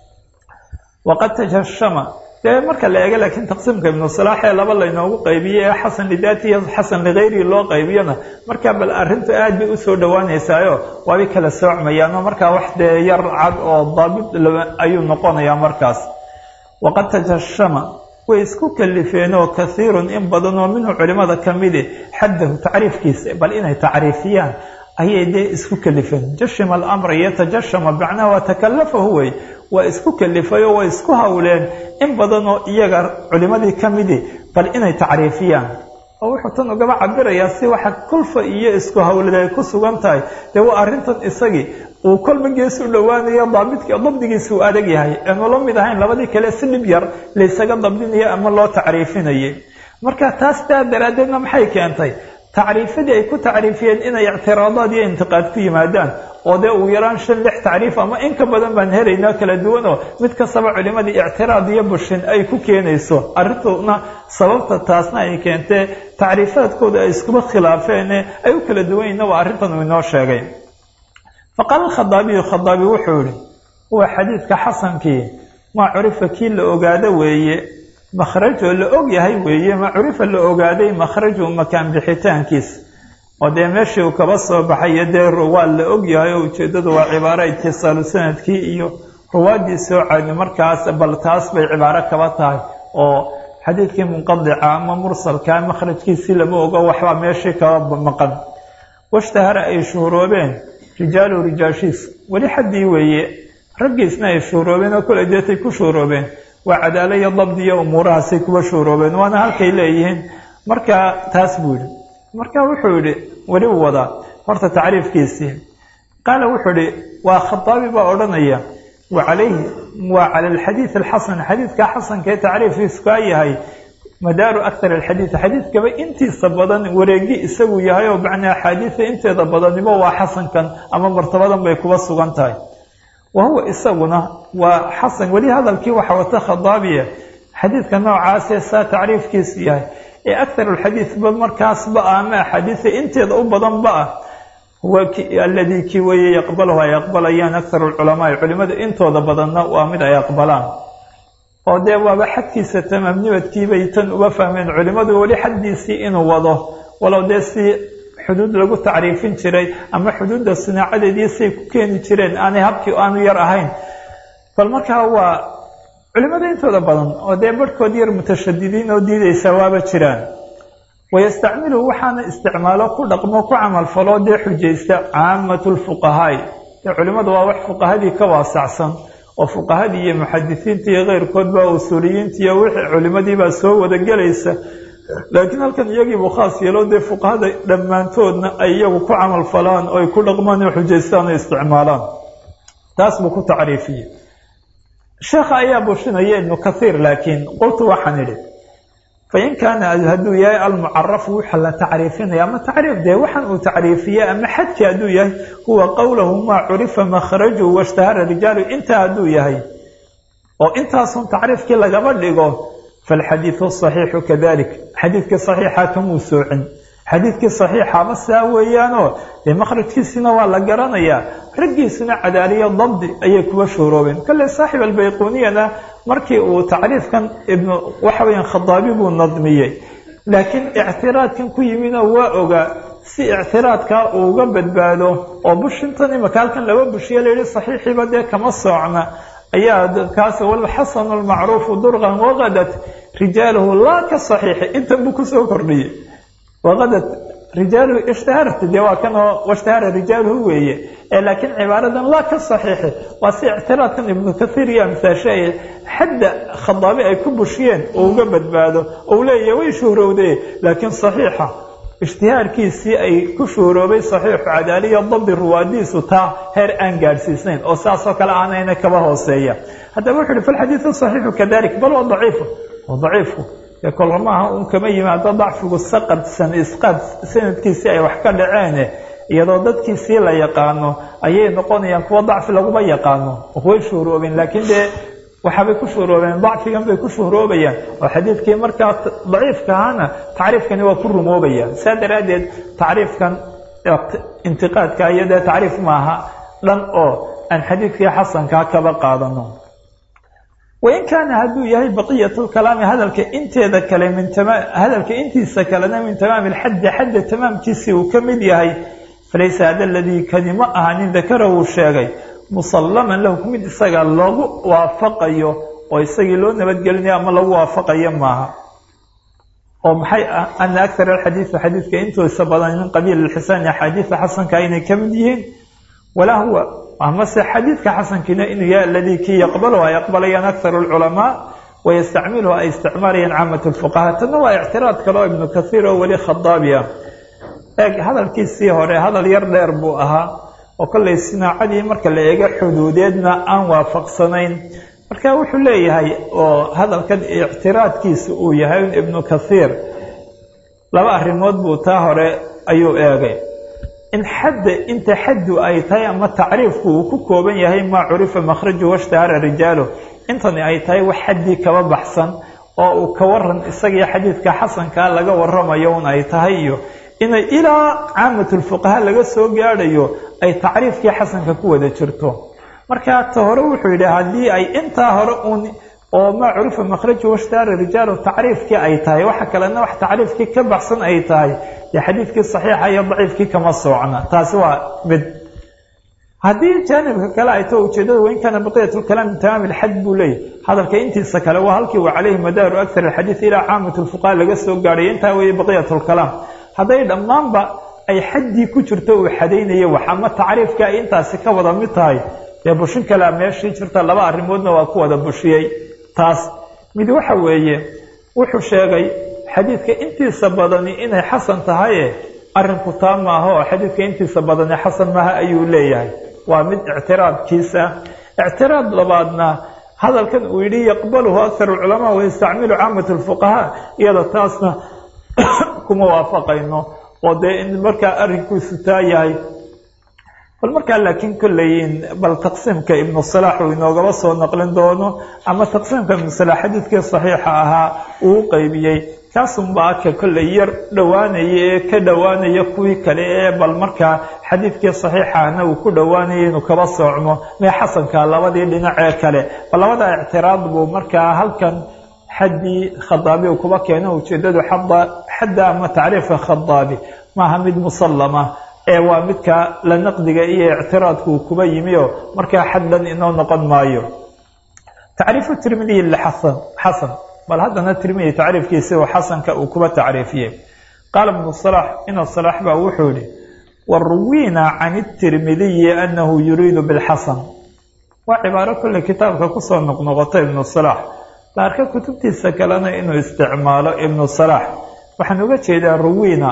S1: waqad tajashama dee marka la eega laakiin taqsiimka ibnu salaax ee laba laynoogu qaybiyey ee xasan lidaati iyo xasan ligayrihi loo qaybiyona markaa bal arrintu aad bay usoo dhowaanaysaayo waabay kala soocmayaan oo markaa wax dee yar cad oo daabit ayuu noqonayaa markaas waqad tajashama way isku kalifeen oo kaiirun in badan oo minhu culimada kamidi xaddahu tacriifkiisa bal inay tacriifiyaan ayay dee isku kalifeen jashima alamra yatajashama macnaha waa takalafahu wey waa isku kalifayoo way isku hawleen in badan oo iyaga culimadii ka midi bal inay tacriifiyaan oo wuxuu tan ugaba cabirayaa si waxa kulfa iyo isku hawlid ay ku sugan tahay dee waa arrintan isagii uu kolba gees u dhowaanayo daabidk dabdigiisa uu adag yahay aanu la mid ahayn labadii kale si dhib yar laysaga dabdinayo ama loo tacriifinayay marka taas taa daraaddeedna maxay keentay tacriifadii ay ku tacriifiyeen inay ictiraadaad iyo intiqaad ku yimaadaan oo dee ugu yaraan shan lix tacriif ama in ka badan baan helaynaa kala duwan oo mid kastaba culimadii ictiraad iyo bushin ay ku keenayso arrintuna sababta taasna ay keentee tacriifaadkooda ay iskuba khilaafeene ay u kala duwan yihin waa arrintan uu inoo sheegay faqaala alkhadaabiyu khadaabi wuxuu yihi huwa xadiidka xasankii maa curifa kii la ogaado weeye makhrajoo la og yahay weeye ma curifa la ogaaday makhraju makaan bixitaankiis oo dee meeshii uu kaba soo baxayo dee waa la ogyahay oo ujeeddadu waa cibaaro itisaalu sanadkii iyo ruwaaddii soo caadi markaas bal taas bay cibaaro kaba tahay oo xadiidkii munqadica ama mursalka makhrajkiisii lama ogo waxbaa meeshii kaba maqan washtahara ay shuhuroobeen rijaalu rijaashiis weli xaddii weeye raggiisna ay shuhuroobeen oo kole deetay ku shuhuroobeen waa cadaalo iyo dabdi iyo umuurahaasay kuwa shuhuroobeen waana halkay leeyihiin marka taas buu yidhi marka wuxuu yidhi weli u wadaa horta tacriifkiisii qaala wuxuu yihi waa khataabi baa odhanaya wa calayhi waa cala alxadiid alxasan xadiidka xasanka ee tacriifkiisu kaa yahay madaaru aktar alxadiid xadiidkaba intiisa badan wareegi isagu yahay oo macnaa axaadiida inteeda badaniba waa xasankan ama martabadan bay kuba sugan tahay wa huwa isaguna waa xasan weli hadalkii waxa wata khadaabiya xadiidka noocaasee saa tacriifkiisu yahay ee aktar alxadiidba markaasba ah ama axaadiida inteeda u badanba ah huwa aladii kii weeye yaqbalahu ay aqbalayaan aktar alculamaai culimada intooda badanna waa mid ay aqbalaan oo dee waaba xadkiisa tamaamnimadkiibay tan uga fahmeen culimadu weli xaddiisii inuu wado walow dee si xuduud lagu tacriifin jiray ama xuduudda sinaacadeedii say ku keeni jireen aanay habkii aanu yar ahayn bal markaa waa culimada intooda badan oo dee barhkood yar mutashadidiin oo diidaysa waaba jiraan wayastacmilu waxaana isticmaalo ku dhaqmo ku camalfalo dee xujaysta caamatu lfuqahaai dee culimadu waa wax fuqahadii ka waasacsan oo fuqahadii iyo muxadisiinta iyo keyrkoodba usuuliyiinta iyo wixii culimadiibaa soo wada gelaysa laakiin halkan iyagiibuu khaas yeelo dee fuqahada dhammaantoodna ay iyagu ku camal falaan oo ay ku dhaqmaan oo xujaystaan oo isticmaalaan taas buu ku tacriifiyey sheekha ayaa bushinaya ibnu kathiir laakiin qultu waxaan idhi fain kaana hadduu yahay almucarafu waxa la tacriifinaya ama tacriif dee waxaan uu tacriifiyey ama xadki hadduu yahay huwa qowlahu maa curifa makhraju washtahara rijaalu intaa hadduu yahay oo intaasun tacriifkii lagaba dhigo falxadiidu saxiixu kadalik xadiidkii saxiixa kamuu soocin xadiidkii saxiixaba saa weeyaanoo dee makhrajkiisina waa la garanayaa raggiisuna cadaaliyo dabdi ayay kuwa shuuroobeen kale saaxib albayquniyana markii uu tacriifkan ibnu waxa weyaan khadaabi buu nadmiyey laakiin ictiraadkan ku yimidoo waa ogaa si ictiraadkaa uu uga badbaado oo bushintan imaka halkan laba bushiye layihi saxiixiiba dee kama soocna ayaa kaas walxasanu lmacruufu durqan waqadat rijaaluhu laa ka saxiixi intan buu kusoo kordhiyey waqadat rijaaluhu ishtaharta dee waa kanoo washtahara rijaaluhu weeye ee laakiin cibaaradan laa ka saxiixi waa si ictiraadkan ibnu kathiir iyo amsaashe xadda khadaabi ay ku bushiyeen oo uga badbaado ou leeyahay way shuhrowdee laakiin saxiixa ishtihaarkiisii ay ku shuhuroobay saxiixu cadaaliya dabdi ruwaadiisu taa heer aan gaadhsiisnayn oo saasoo kale aanayna kaba hooseeya haddaba wuxu uhi falxadiidu saxiixu kadalik bal waa daciifu waa daciifku dee kolka maaha un kama yimaado dacfigu saqad san isqaad sanadkiisii ay wax ka dhaceene iyadoo dadkiisii la yaqaano ayay noqonayaan kuwa dacfi laguma yaqaano way shuhuroobeen laakiin dee waxaabay ku shuhuroobeen dacfigan bay ku shuhroobayaan oo xadiidkii markaa daciifka ahaana tacriifkani waa ku rumoobayaan saa daraaddeed tacriifkan intiqaadka iyo dee tacriif maaha dhan oo aan xadiidkii xasankaa kaba qaadano wain kaana hadduu yahay baqiyat lkalaami hadalka inteeda kale min hadalka intiisa kalena min tamaami lxaddi xadda tamaamkiisii uu ka mid yahay falaysa hada aladii kani ma aha nin dakara uu sheegay musallaman lahu mid isaga loogu waafaqayo oo isagii loo nabadgelinayo ama lagu waafaqayo maaha oo maxay ah ana akar alxadiidu xadiidka intoisa badan min qabiil lxisaani axaadiida xasanka inay ka mid yihiin walaa huwa amase xadiidka xasankiina inuu yahay aladii kii yaqbalu ay aqbalayaan akar lculamaa wayastacmiluhu ay isticmaalayaan caamat lfuqaha tanna waa ictiraad kale oo ibnu kathiir oo weli khadaabi ah eeg hadalkiisii hore hadal yar dheer buu ahaa oo kollay sinaacadii marka la eego xuduudeedna aan waafaqsanayn marka wuxuu leeyahay oo hadalkan ictiraadkiisa uu yahay ibnu kathiir laba arrimood buu taa hore ayuu eegay in xadda inta xaddu ay tahay ama tacriifku uu ku kooban yahay maa curifa makhraju washtahara rijaalu intani ay tahay wax xaddii kaba baxsan oo uu ka waran isagii xadiidka xasankaa laga waramayo un ay tahay iyo inay ilaa caamatulfuqaha laga soo gaadhayo ay tacriifkii xasanka ku wada jirto marka ta hore wuxuu yidhi haddii ay intaa hore uun oo maa curifa makraju washtaara rijaalu tacriifkii ay tahay waxa kalena wax tacriifkii ka baxsan ay tahay dee xadiidkii saxiixa iyo daciifkii kama soocna taasi waa mid haddii jaanibka kale ay taho ujeedada wain kaana baqiyat lkalaam min tamaam ilxad buu leeyahy hadalka intiisa kale waa halkii wa caleyhi madaaru akar alxadiid ilaa caamat lfuqaha laga soo gaadhay intaa weeye baqiyat lkalaam hadday dhammaanba ay xaddii ku jirto uu xadaynayo wax ama tacriifka ay intaasi ka wada mid tahay dee bushin kalea meeshii jirta laba arrimoodna waa ku wada bushiyey taas mid waxa weeye wuxuu sheegay xadiidka intiisa badani inay xasan tahaye arrinku taa maaha oo xadiidka intiisa badani xasan maaha ayuu leeyahay waa mid ictiraadkiisa ictiraad labaadna hadalkan uu yidhi yaqbaluhu akar alculamaa wayastacmilu caamat lfuqahaa iyada taasna kuma waafaqayno oo dee in markaa arrinkiisu taa yahay bal markaa laakiin kolleyin bal taqsiimka ibnu salaax uu inoogaba soo naqlin doono ama taqsiimka ibnu salaax xadiidkii saxiixa ahaa uu qeybiyey kaasunbaa ka kolley yar dhowaanaya ee ka dhowaanaya kuwii kale ee bal markaa xadiidkii saxiixahna uu ku dhowaanaya inuu kaba soocmo mee xasanka labadii dhinac ee kale bal labada ictiraad buu markaa halkan xaddii khadaabi uu kuba keeno ujeedadu xadda ama tacriifka khadaabi maaha mid musallama ee waa midka la naqdiga iyo ictiraadku uu kuba yimi oo markaa xaddan inoo noqon maayo tacriifu tirmidiyi lxasan xasan bal haddana tirmidi tacriifkiisi oo xasanka uu kuba tacriifiyey qaala ibnu salax ina salax baa wuxuu yihi waruwiina can itirmidiyi anahu yuriidu bilxasan waa cibaaro kolley kitaabka kusoo noqnoqota ibnu salax la arka kutubtiisa kalena inuu isticmaalo ibnu salax waxaan uga jeedaa ruwiina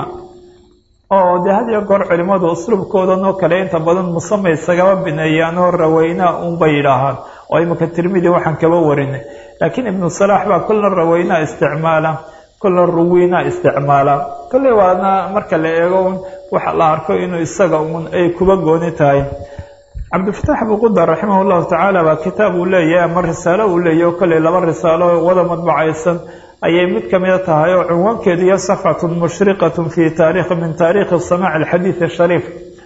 S1: oo dee had iyo goor culimmadu usluubkoodan oo kale inta badan musama isagaba bineeyaan oo raweynaa unbay yidhaahaan oo imika tirmidi waxaan kaba warinay laakiin ibnu salaax baa kolla raweynaa isticmaala kolla ruwiina isticmaala kolley waana marka la eego un waxa la arko inuu isaga un ay kuba gooni tahay cabdilfataax buqudar raximah llahu tacaala baa kitaab uu leeyahay ama risaalo uu leeyahy oo kolley laba risaalo wada madbacaysan ayay mid kamida tahay oo cunwaankeedu iyo safxatun mushriqatun fi taarikhi min taariikhi samaac alxadiid ashariif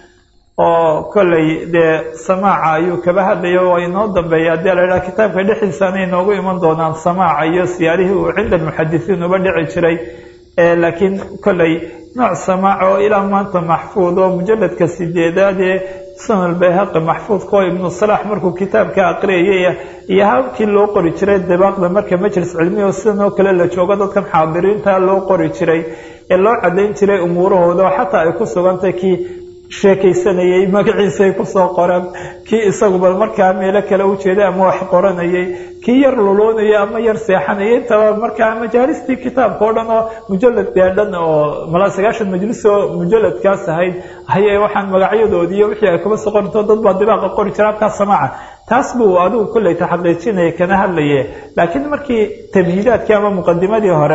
S1: oo kolley dee samaaca ayuu kaba hadlaya oo inoo dambeeya haddii la idhaha kitaabka dhexdiisaana inoogu iman doonaan samaaca iyo siyaarihii uu cinda almuxadisiin uba dhici jiray laakiin kolley nooc samaaca oo ilaa maanta maxfuud oo mujaladka sideedaad ee sunan albayhaqi maxfuudka oo ibnu salaax markuu kitaabka aqriyayay iyo habkii loo qori jiray dibaaqda marka majlis cilmiya oo sidan oo kale la joogo dadkan xaadiriinta loo qori jiray ee loo cadayn jiray umuurahooda oo xataa ay ku sugantay kii sheekaysanayey magaciisay kusoo qoreen kii isaguba markaa meelo kale ujeeday ama wax qoranayay kii yar luloonaya ama yar seexanaya intaba markaa majaalistii kitaabka o dhan oo mujalad gaadhan oo malaa sagaashan majlis oo mujaladkaas ahayd ayay waxaan magacyadoodiiyo wixii ay kuba soo qorinto dad baa dibaaqa qori jira halkaa samaaca taas buu adigu kolley taxaqiijinaya kana hadlaye laakiin markii tamhiidaadkii ama muqadimadii hore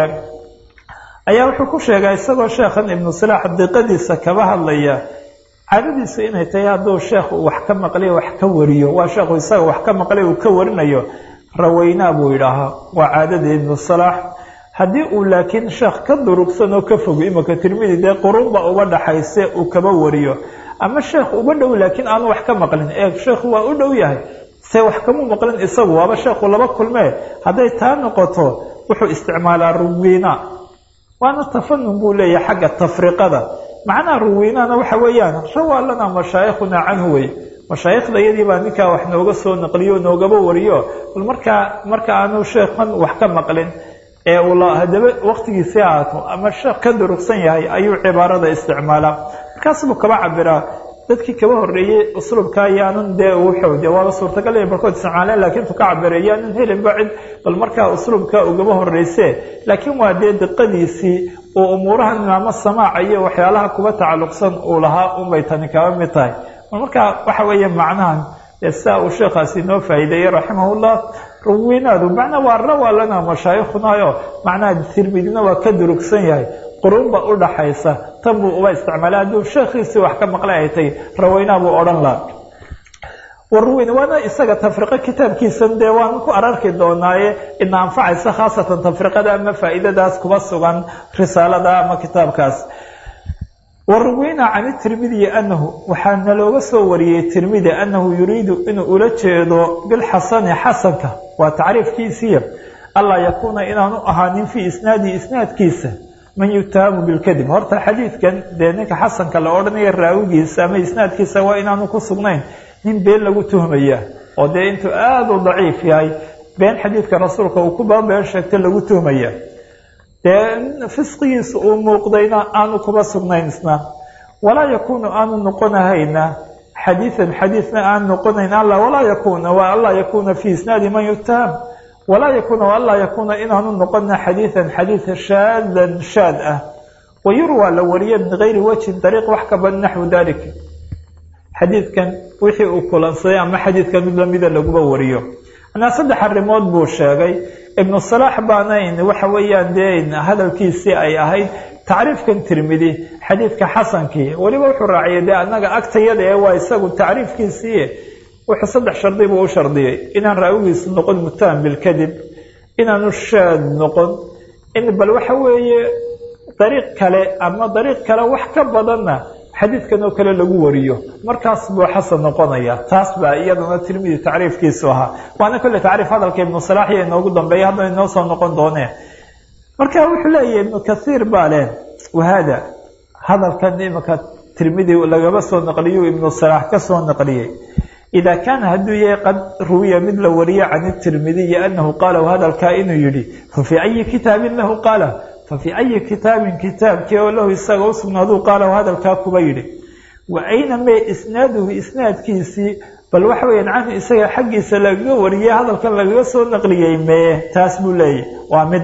S1: ayaa wuxuu ku sheegaa isagoo sheekhan ibnu salaax diqadiisa kaba hadlaya caadadiisu inay tahay hadduu sheekhu wax ka maqlay wax ka wariyo waa sheekhu isaga wax ka maqlay uu ka warinayo raweynaa buu yidhaahaa waa caadada ibnu salaax haddii uu laakiin sheekh ka durugsan oo ka fogo imika tirmidi dee qurunba uba dhaxayse uu kaba wariyo ama sheekh uba dhow laakiin aanu wax ka maqlin ee sheekhu waa u dhow yahay se wax kama maqlin isagu waaba sheekhu laba kulmee hadday taa noqoto wuxuu isticmaalaa ruwiina waana tafanun buu leeyahay xagga tafriqada macnaha ruwiinana waxa weeyaan rawaa lanaa mashaayikhunaa canhu wey mashaayikhda iyadii baa ninkaa wax nooga soo naqliyo noogaba wariyo bal markaa marka aanu sheekhan wax ka maqlin ee uu hadaba waktigiisii ahaato ama sheekh ka durugsan yahay ayuu cibaarada isticmaalaa markaas buu kaba cabiraa dadkii kaba horeeyey usluubka yaanan dee wuxuu de waaba suurtagal inay barkood isticmaaleen laakiin tu ka cabiray yaanan helinba cid bal markaa usluubka ugaba horeyse laakiin waa dee diqadiisii uu umuurahan imaamo samaaca iyo waxyaalaha kuba tacalluqsan uu lahaa unbay tani kaba mid tahay markaa waxa weeye macnahan dee sidaa uu sheekhaasi noo faa'iideeyey raximahullah ruwiinaadu macnaa waa rawaa lana mashaayikhunaayo macnaha tirmidina waa ka durugsan yahay qurunba u dhaxaysa tan buu uba isticmaalay hadduu sheekhiisii wax ka maqlay ay tahy raweynaa buu odhan laha warwin waana isaga tafriqo kitaabkiisan dee waan ku ararki doonaaye ina anfacaysa khaasatan tafriqada ama faa'iidadaas kuba sugan risaalada ama kitaabkaas waruwina can tirmidiyi anahu waxaa nalooga soo wariyey tirmidi anahu yuriidu inuu ula jeedo bilxasani xasanka waa tacriifkiisiiya allaa yakuuna inaanu ahaanin fii isnaadi isnaadkiisa man yutaamu bilkadib horta xadiidkan dee ninka xasanka la odhanaya raawigiisa ama isnaadkiisa waa inaanu ku sugnayn nin been lagu tuhmaya oo dee intuu aada u daciif yahay been xadiidka rasuulka uu ku babeen sheegta lagu tuhmaya dee fisqigiisa uu muuqdayna aanu kuba sugnayn isna walaa yakuunu aanu noqonahayna xadiidan xadiidna aan noqonayn alla walaa yakuuna waa anlaa yakuuna fii isnaadi man yutaham walaa yakuuna waanlaa yakuuna inaanu noqona xadiidan xadiid shaadan shaad ah wayurwaa la wariye min gayri wajhin dariiq wax ka badan naxwu dalik xadiidkan wixii uu kulansaday ama xadiidkan mid lamida laguba wariyo anaa saddex arrimood buu sheegay ibnu salaax baanayn waxa weeyaan dee hadalkiisii ay ahayd tacriifkan tirmidi xadiidka xasankii weliba wuxuu raaciyay dee annaga agtayada ee waa isagu tacriifkiisii wuxuu saddex shardi buu u shardiyey inaan raawigiisu noqon mutaham bilkadib inaanu shaad noqon in bal waxa weeye dariiq kale ama dariiq kale wax ka badanna xadiidkan oo kale lagu wariyo markaas buu xasan noqonaya taas baa iyadana tirmidi tacriifkiisu ahaa waana kolle tacriif hadalka ibnu salaax iyo inoogu dambeeya haddana inoo soo noqon doonee marka wuxuu leeyahay ibnu kasiir baa leh wahaada hadalkan imika tirmidi lagaba soo naqliyu ibnu salaax ka soo naqliyey idaa kaana hadduu yahay qad ruwiya mid la wariye can tirmidiyi anahu qaala hadalkaa inuu yihi fa fii ayi kitaabin lahu qaala fa fii ayi kitaabin kitaabkii oo lahu isaga u sugnaaduu qaala hadalkaa kuba yidhi wa ayna mee isnaaduhu isnaadkiisii bal waxa weeyaan canhu isaga xaggiisa lagaga wariyey hadalkan lagaga soo naqliyey mee taas buu leeyahy waa mid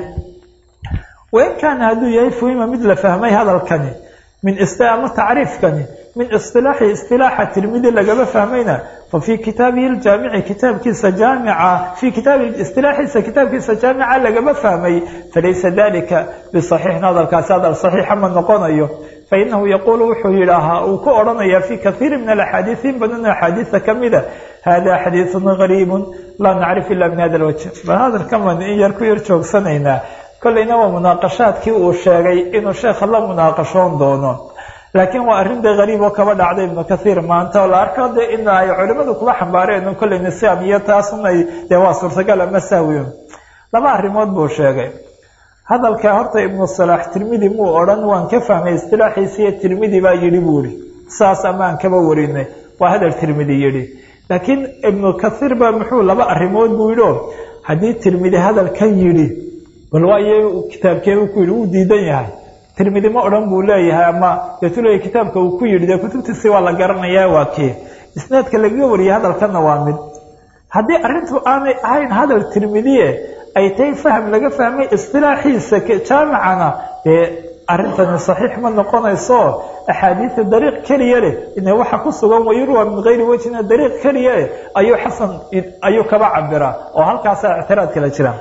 S1: wain kaana hadduu yahay fuhima mid la fahmay hadalkani min ama tacriifkani min isilaaxi isilaaxa tirmidi lagaba fahmayna fa fii kitaabihi ljaamici kitaabkiisa jaamica fii kitaabi istilaaxiisa kitaabkiisa jaamica lagaba fahmay falaysa dalika bisaxiixin hadalkaasi hadal saxiixa ma noqonayo fainahu yaquulu wuxuu yidhaahaa uu ku odhanaya fii kaiiri min alaxaadiis in badan axaadiisa kamida hada xadiisun gariibun laa nacrif ila min hada lwajh bal hadalkan baan in yar ku yar joogsanaynaa kollayna waa munaaqashaadkii uu sheegay inuu sheekha la munaaqashoon doono laakiin waa arrin dee gariib oo kaba dhacday ibnu kaiir maanta oo la arko de in ay culimadu kuba xambaareen kollay nisaam iyo taasun ay dee waa suurtagal ama sahwiun laba arrimood buu sheegay hadalka horta ibnu salaax tirmidi muu odhan waan ka fahmay istilaaxiisiiyo tirmidi baa yidhi buu ihi saas amaan kaba warinay waa hadal tirmidi yidhi laakiin ibnu kaiir baa muxuu laba arrimood buu yidhi o haddii tirmidi hadalkan yidhi bal waayo kitaabkee ku yidhi wuu diidan yahay tirmidi ma odhan buu leeyahay ama deetu leeyahy kitaabka uu ku yidhi dee kutubtiisi waa la garanayaa waa kee isnaadka lagaga wariyay hadalkanna waa mid haddii arrintu aanay ahayn hadal tirmidiye ay tahay faham laga fahmay istilaaxiisa jaamicana dee arrintani saxiix ma noqonayso axaadiida dariiq keliya leh ina waxa ku sugan wayurwa min gayri wejhina dariiq keliya leh ayuu xasan ayuu kaba cabiraa oo halkaasaa ictiraad kala jira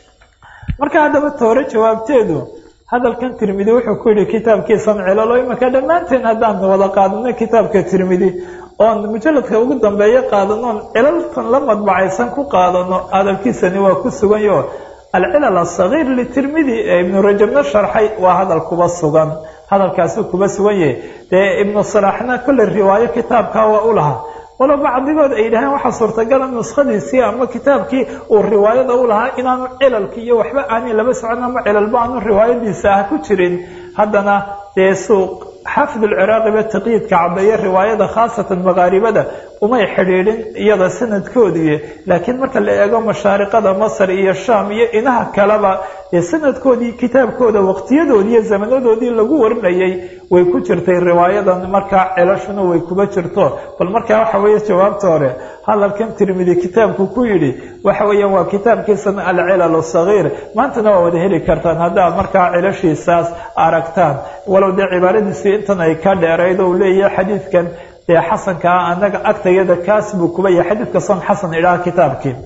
S1: marka haddaba toore jawaabteedu hadalkan tirmidi wuxuu ku yihi kitaabkiisan cilalo imika dhammaanteen haddaan wada qaadano kitaabka tirmidi oon mujaladka ugu dambeeyo qaadanoon cilaltan la madbacaysan ku qaadano hadalkiisani waa ku suganyo alcilal asagiir litirmidi ee ibnu rajabna sharxay waa hadal kuba sugan hadalkaasuu kuba sugan yahay dee ibnu salaaxna kolley riwaayo kitaabka waa u lahaa walo bacdigood ay yidhaheen waxaa suurtagala nuskhadiisii ama kitaabkii uu riwaayada u lahaa inaanu cilalki iyo waxba aanay laba socon ama cilalba aanu riwaayadiisa ah ku jirin haddana dee suuq xaafid alciraaqiba taqyiidka cabeeye riwaayada khaasatan makaaribada umay xidhiidhin iyada sanadkoodii laakiin marka la eego mashaariqada masar iyo shaam iyo inaha kaleba dee sanadkoodii kitaabkooda waqtiyadoodii iyo zamanadoodii lagu warinayay way ku jirtay riwaayadan markaa cilashuna way kuba jirto bal markaa waxa weeye jawaabta hore hadalkan tirmidi kitaabku ku yidhi waxa weeyaan waa kitaabkiisan alcilal sagiir maantana waa wada heli kartaan haddaad markaa cilashiisaas aragtaan walow dee cibaaradiisii intan ay ka dheerayd ou leeyahay xadiidkan dee xasankaa anaga agtayada kaas buu kuba yahay xadiidka son xasan idhaha kitaabkii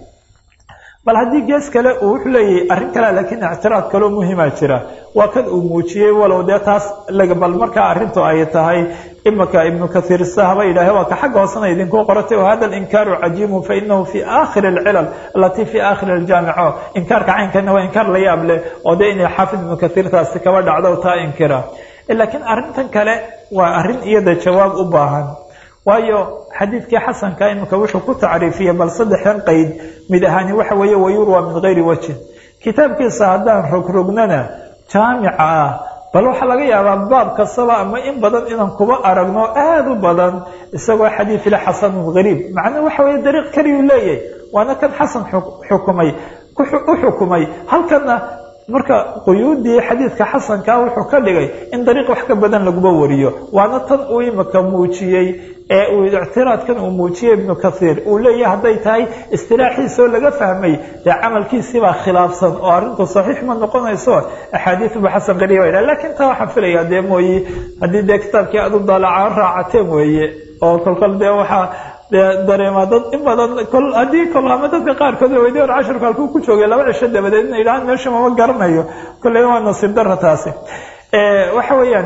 S1: bal haddii gees kale uu wuxuu leeyahay arrin kale laakiin ictiraad kaloo muhiima jira waa kan uu muujiyey walow dee taas bal markaa arrintu ay tahay imaka ibnu kaiir sahaba yidhaah waa ka xagga hoosena idinku qoratay hada linkaaru cajiibu fainahu fi aakhiri alcilal alatii fi aakhiri aljaamico inkaarka caynkana waa inkaar la yaab leh oo dee inay xaafid ibnu kaiir taasi kaba dhacdo taa inkira laakiin arrintan kale waa arrin iyada jawaab u baahan waayo xadiidkii xasanka imika wuxuu ku tacriifiyey bal saddexdan qeyd mid ahaani waxa weeye wayurwa min gayri wajhin kitaabkiisa haddaan rogrognana jaamica ah bal waxaa laga yaabaa baab kastaba ama in badan inaan kuba aragno aada u badan isagoo xadiid ila xasanun gariib macnaa waxa weeye dariiq keliyuu leeyahay waana kan xasan xukumay u xukumay halkana marka quyuudii xadiidka xasankaa wuxuu ka dhigay in dariiq wax ka badan laguba wariyo waana tan uu imika muujiyey ee uu ictiraadkan uu muujiyey ibnu kathiir uu leeyahay hadday tahay istilaaxiisoo laga fahmay dee camalkiisibaa khilaafsan oo arrintu saxiix ma noqonayso axaadiiduba xasan qariib ay dhaha lakiin taa waxaan filayaa dee mooye haddii dee kitaabkii aad u daalacaan raacateen weeye oo kolkol dee waxaa dee dareemaa dad in badan kol haddii kol ama dadka qaarkood la weydiy or cashirku halkuu ku joogay laba cisho dabadeed ina yidhahaan meesha mama garanayo kolley waa nasiib dara taasi waxa weeyaan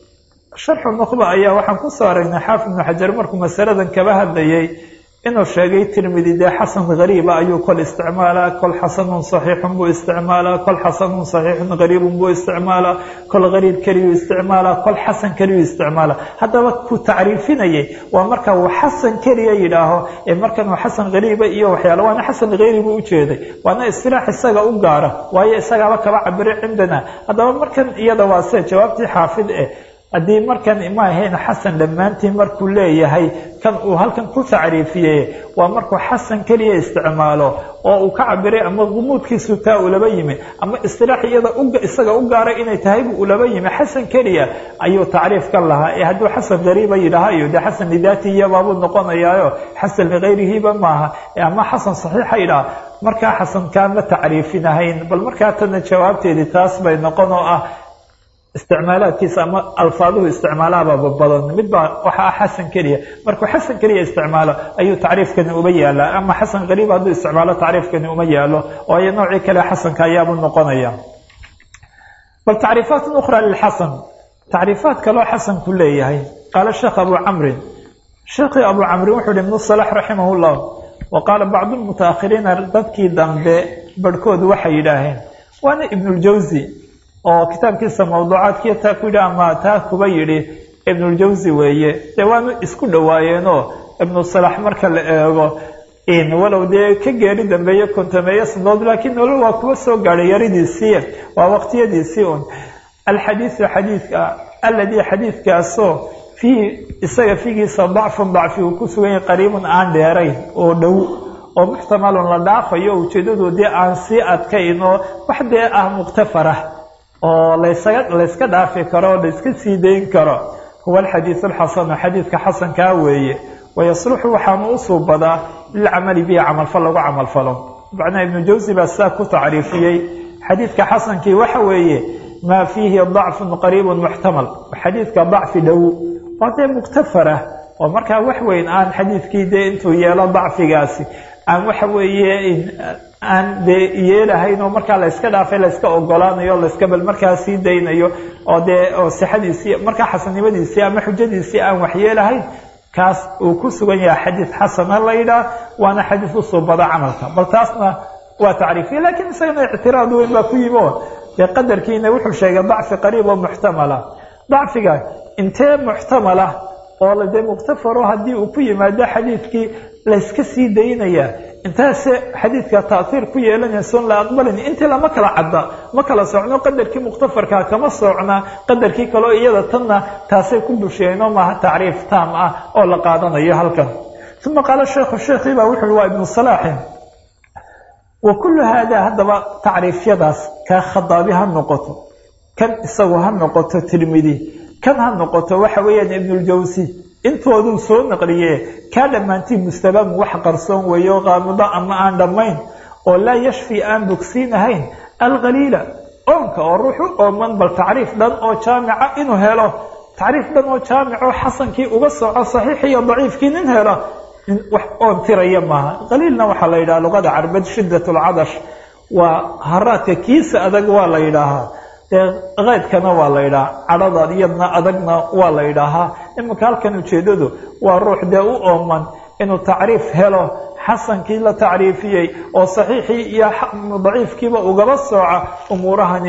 S1: sharxu nuqba ayaa waxaan ku soo aragnay xaafid ibnu xajar markuu masaladan kaba hadlayay inuu sheegay tirmidi dee xasan gariiba ayuu kol isticmaalaa kol xasanun saxiixun buu isticmaalaa kol xasanun saxiixun gariibun buu isticmaalaa kol gariib keliyuu isticmaalaa kol xasan keliyuu isticmaalaa haddaba ku tacriifinayay waa marka uu xasan keliya yidhaaho ee markan uu xasan gariiba iyo waxyaala waana xasan gayri buu ujeeday waana istilaax isaga u gaara waayo isagaaba kaba cabire cindana haddaba markan iyada waa se jawaabtii xaafid eh haddii markan ma ahayn xasan dhammaantii markuu leeyahay kan uu halkan ku tacriifiyey waa markuu xasan keliya isticmaalo oo uu ka cabiray ama gumuudkiisu taa ulaba yimi ama istilaax iyada isaga u gaaray inay tahay buu ulaba yimi xasan keliya ayuu tacriif ka lahaa ee hadduu xasan gariiba yidhaahayo dee xasan lidaatihiyabaabuu noqonayaayo xasan ligayrihiba maaha ama xasan saxiixa yidhaha markaa xasankaa ma tacriifinahayn bal markaa tana jawaabteedii taas bay noqon oo ah isticmaalaadkiisa ama alfaaduhu isticmaalaababa badan mid baa waxa ah xasan keliya markuu xasan keliya isticmaalo ayuu tacriifkani uma yaalaa ama xasan qariib hadduu isticmaalo tacriifkani uma yaalo waayo noocii kale xasanka ayaabuu noqonaya bal tacriifaat ukhra lilxasan tacriifaat kaloo xasanku leeyahay qaala sheekh abu camrin sheekhii abu camrin wuxuu hi ibnu salax raximah llah wa qaala bacdu lmutaakhiriina dadkii dambe barhkoodu waxay yidhaaheen waana ibnuljawsi oo kitaabkiisa mawduucaadkiiyo taa ku yidhi ama taa kuba yidhi ibnuljawsi weeye dee waanu isku dhowaayeenoo ibnu salax marka la eego walow dee ka geeri dambeeye kontameeye sanadood laakiin nolol waa kuwa soo gaadhay yaridiisii waa waqtiyadiisii un alxadiidu xadiidka alladii xadiidkaasoo fiihi isaga figiisa dacfun dacfi uu ku sugan yahay qariibun aan dheerayn oo dhow oo muxtamalun la dhaafayo ujeedadu dee aan sii adkayn oo wax dee ah muqtafarah oo laysaga layska dhaafi karo oo layska sii dayn karo huwa alxadiidu alxasanu xadiidka xasankaa weeye wayasluxu waxaanu u suubadaa lilcamali bihi camalfal lagu camalfalo macnaa ibnu jawsi baa sidaa ku tacriifiyey xadiidka xasankii waxa weeye maa fiihi dacfun qariibun muxtamal xadiidka dacfi dhow waa dee muktafarah oo markaa wax weyn aan xadiidkii dee intuu yeelo dacfigaasi aan waxa weeye aan dee yeelahayn oo markaa layska dhaafay layska ogolaanayo layska bal markaa sii daynayo oo dee oo sixadiisii markaa xasannimadiisii ama xujadiisii aan waxyeelahayn kaas uu ku sugan yahay xadiid xasana la yidhaah waana xadiid u suubada camalka bal taasna waa tacriifiya lakiin isagana ictiraad weyn baa ku yimi oo dee qadarkiina wuxuu sheegay dacfi qariib oo muxtamala dacfiga intee muxtamala oo dee muktafaro haddii uu ku yimaado xadiidkii layska sii daynaya intaase xadiidka taaiir ku yeelanayson la aqbalin intii lama kala cadda ma kala socno qadarkii mukhtafarka kama socna qadarkii kaleo iyada tanna taasay ku busheeno maaha tacriif taam ah oo la qaadanayo halkan uma qaala sheekhu sheekhii baa wuxu waa ibnu salaaxin wa kullu haada haddaba tacriifyadaas kaa khadaabi ha noqoto kan isagu ha noqoto tirmidi kan ha noqoto waxa weeyaan ibnuljawsi intooduu soo naqliye kaa dhammaantii mustabaamu wax qarsoon weeyo qaamudo ama aan dhammayn oo laa yashfi aan bogsiinahayn alqaliila oonka oo ruux u ooman bal tacriif dhan oo jaamica inuu helo tacriif dhan oo jaamicoo xasankii uga soco saxiix iyo daciifkii nin helo wax oon tiraya maaha qaliilna waxaa la yidhaha luqada carbeed shiddat lcadash waa haraadka kiisa adag waa la yidhaahaa dee keydkana waa la yidhaha cadhada iyadna adagna waa la yidhaahaa iminka halkan ujeedadu waa ruux dee u ooman inuu tacriif helo xasankii la tacriifiyey oo saxiixii iyo daciifkiiba ugaba sooca umuurahani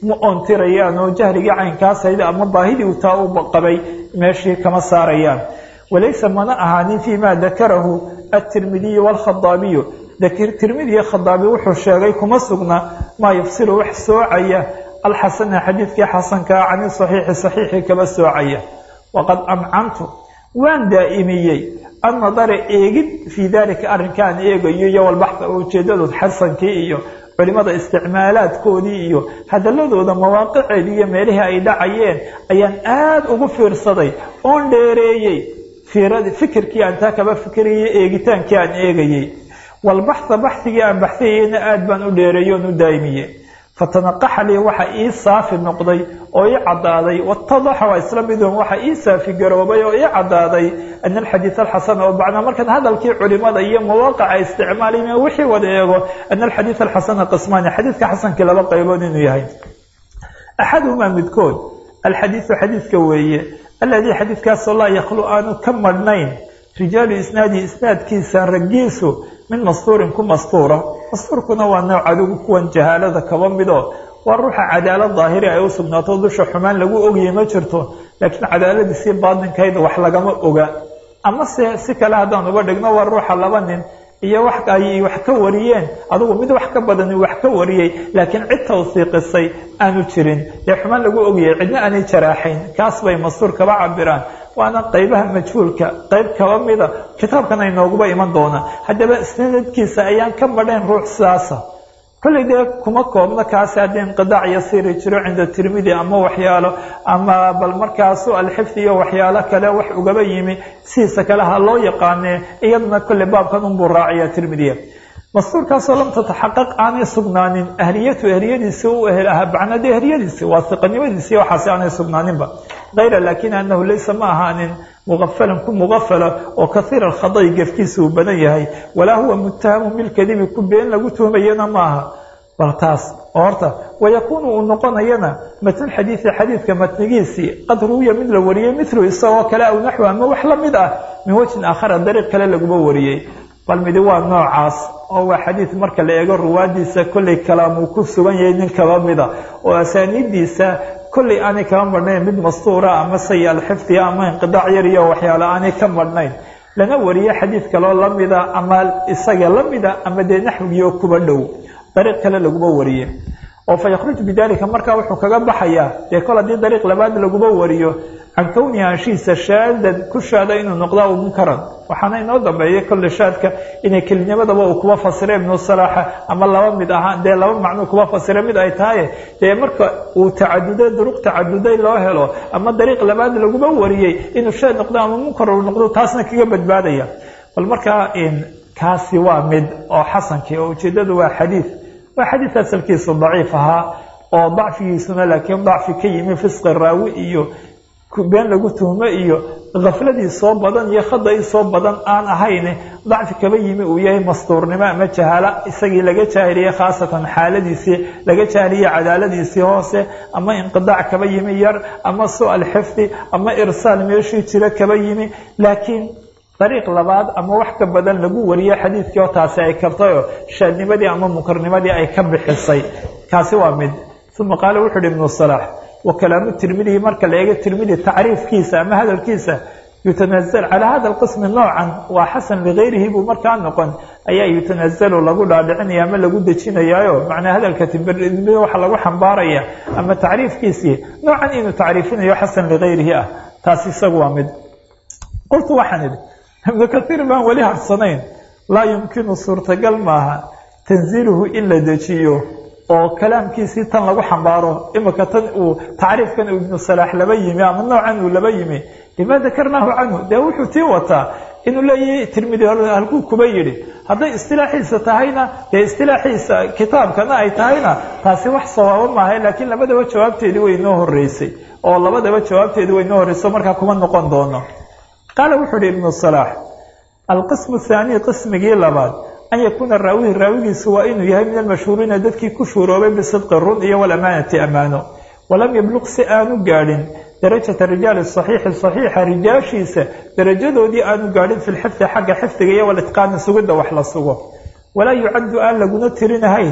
S1: ma oontirayaan oo jahrigii caynkaas hayd ama baahidii u taa u qabay meeshii kama saarayaan walaysa mana ahaanin fii ma dakarahu atirmidiyu waalkhadaabiyu tirmidiyo khadaabi wuxuu sheegay kuma sugna maa yafsilu wax soocaya alxasana xadiidkii xasankaa cani saxiixi saxiixii kaba soocaya waqad amcantu waan daa'imiyey annadara eegid fii dalika arrinkaan eegayo iyo walbaxa ujeedadood xasankii iyo culimada isticmaalaadkoodii iyo hadaladooda mawaaqiceedii iyo meelihii ay dhacayeen ayaan aada ugu fiirsaday oon dheereeyey fikirkii aan taa kaba fikirayay eegitaankii aan eegayey walbaxa baxigii aan baxsayeyna aada baan u dheereeyey oon u daa'imiyey fatanaqaxa lii waxa ii saafi noqday oo ii caddaaday watadaxa waa isla midun waxa ii saafi garoobay oo ii caddaaday ana alxadiid alxasana oo bacnaa markaan hadalkii culimada iyo mawaaqica isticmaalayna wixii wada eego ana alxadiid alxasana qismaani xadiidka xasankii laba qaybood inuu yahay axaduhumaa midkood alxadiidu xadiidka weeye aladii xadiidkaasoo laa yakhlu aanu ka madhnayn rijaalu isnaadi isnaadkiisa raggiisu min mastuurin ku mastuura mastuurkuna waa nooc adigu kuwan jahaalada kaba mido waa ruuxa cadaalad daahiri ay u sugnaato dusha xumaan lagu ogyahay ma jirto laakiin cadaaladiisii baatinkayda wax lagama oga amase si kale haddaan uga dhigno waa ruuxa laba nin iyo wax ay wax ka wariyeen adigu mid wax ka badani wax ka wariyey laakiin cid tawsiiqisay aanu jirin dee xumaan lagu ogyahay cidna aanay jaraaxayn kaas bay mastuur kaba cabiraan waana qaybaha majhuulka qayb kaba mida kitaabkan ay nooguba iman doonaa haddaba sanadkiisa ayaan ka madhayn ruux sidaasa kolley dee kuma koobno kaasi haddii inqidaac yasiiri jiro cinda tirmidi ama waxyaalo ama bal markaasu alxifdi iyo waxyaalo kale wax ugaba yimi sidiisa kale ha loo yaqaanee iyaduna kolley baabkan unbuu raaciya tirmidiya mastuurkaasoo lam tataxaqaq aanay sugnaanin ahliyatu ehliyadiisii u ehel ahaa bacnade ehliyadiisii waa siqanimadiisii waxaasi aanay sugnaaninba kayra laakin anahu laysa ma ahaanin mugafalan ku mugafala oo kaiir alkhada'i gefkiisa uu badan yahay walaa huwa muttahamu bilkadibi ku been lagu tuhmayana maaha bal taas oo horta wayakuunu uu noqonayana matn xadiidi xadiidka matnigiisii qad ruwiya mid la wariyey milu isagoo kale aw naxwi ama wax la mid ah min wajhin aakhara dariiq kale laguma wariyey bal midi waa noocaas oo waa xadiid marka la eego ruwaadiisa kolley kalaamuu ku sugan yahay nin kaba mida oo asaaniiddiisa kolley aanay kaba madhnayn mid mastuura ama sayi alxifdiya ama inqidaac yar iyo waxyaalo aanay ka madhnayn lana wariye xadiid kaloo lamida ama isaga lamida ama dee naxwigiioo kuba dhow dariiq kale laguma wariye oo fa yakhruj bidalika markaa wuxuu kaga baxayaa dee kol haddii dariiq labaad laguma wariyo can kowni anshiisa shaadan ku shaada inuu noqdaa u munkaran waxaana inoo dambeeyay kolle shaadka inay kelinimadaba uu kuba fasira ibnu salaaxa ama laba mid ahaa dee laba macnuu kuba fasira mid ay tahay dee marka uu tacaduday duruq tacaduday loo helo ama dariiq labaad laguma wariyey inuu shaad noqdo ama munkar uu noqdo taasna kaga badbaadaya bal markaa kaasi waa mid oo xasankii oo ujeedadu waa xadiid waa xadiid asalkiisu daciif ahaa oo dacfigiisuna laakiin dacfi ka yimi fisqi raawi iyo been lagu tuhmo iyo kafladii soo badan iyo khadai soo badan aan ahayn dacfi kaba yimi uu yahay mastuurnimo ama jahaalo isagii laga jaahiliyey khaasatan xaaladiisii laga jaahiliyey cadaaladiisii hoose ama inqidaac kaba yimi yar ama su-al xifdi ama irsaal meeshii jira kaba yimi laakiin dariiq labaad ama wax ka badan lagu wariye xadiidkii oo taasi ay kartayoo shaadnimadii ama munkarnimadii ay ka bixisay kaasi waa mid uma qaala wuxu uhi ibnu salaax wa kalaamu tirmidihi marka la eego tirmidi tacriifkiisa ama hadalkiisa yutanazal calaa hada alqismi noocan waa xasan ligayrihi buu markaa noqon ayaa yutanazalu lagu dhaadhicinaya ama lagu dejinayaayo macnaa hadalka tirmidi waxa lagu xambaaraya ama tacriifkiisii noocan inuu tacriifinayo xasan ligayrihi ah taasi isagu waa mid qultu waxaan idhi ibnu kaiir baan weli harsanayn laa yumkinu suurtagal maaha tanziiluhu in la dejiyo oo kalaamkiisii tan lagu xambaaro imika tan uu tacriifkan ibnu salaax laba yimi ama noocan uu laba yimi lima dakarnaahu canhu dee wuxuu tii wataa inuu leeyahay tirmidi halkuu kuba yidhi hadday istilaaxiisa tahayna dee istilaaxiisa kitaabkana ay tahayna taasi wax sawaabo maaha laakiin labadaba jawaabteedii way inoo horeysay oo labadaba jawaabteedii way inoo horreysay markaa kuma noqon doono qaala wuxuu ihi ibnu salaax alqismu thaaniy qismigii labaad an yakuuna raawihi raawigiisu waa inuu yahay min almashhuuriina dadkii ku shuuroobay bisidqi run iyo walamaanati ammaano walam yabluq si aanu gaadhin darajata rijaali saxiixi saxiixa rijaashiisa darajadoodii aanu gaadhin fi lxifdi xagga xifdiga iyo walitqaani sugidda wax la sugo walaa yucaddu aan laguna tirinahayn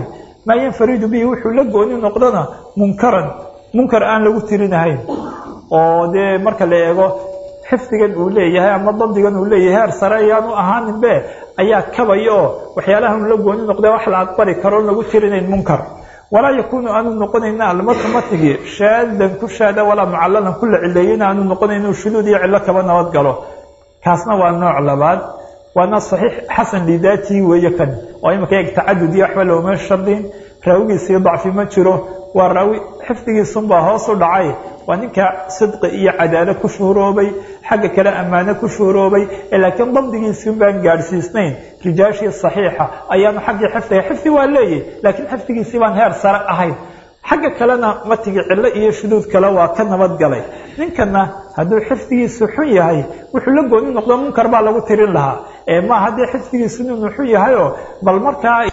S1: maa yanfaridu bihi wuxuu la gooni noqdona munkaran munkar aan lagu tirinahayn oo dee marka la eego xifdigan uu leeyahay ama dabdigan uu leeyahay heer sare ayaanu ahaaninbe ayaa kabaya oo waxyaalahan la gooni noqda wax la aqbali karo on lagu tirinayn munkar walaa yakuunu aanu noqonayna almatu matigii shaadan ku shaada walaa mucallalan ku la cileeyena aanu noqonayno shuduud iyo cillo kaba nabad galo kaasna waa nooc labaad waana saxiix xasan lidaatii weeye kan oo imika eeg tacadud iyo waxba looma shardin raawigiisii dacfi ma jiro waa raawi xifdigiisunbaa hoos u dhacay waa ninka sidqi iyo cadaalo ku shuhuroobay xagga kale ammaano ku shuhuroobay laakiin dabdigiisiun baan gaadhsiisnayn rijaashii saxiixa ayaanu xaggii xifdiga xifdi waa leeyahy laakiin xifdigiisii baan heer sare ahayn xagga kalena matigi cillo iyo shuduud kale waa ka nabad galay ninkana hadduu xifdigiisu xun yahay wuxuu la gooni noqdo munkar baa lagu tirin lahaa ee ma haddii xifdigiisu inuu xun yahayoo bal markaa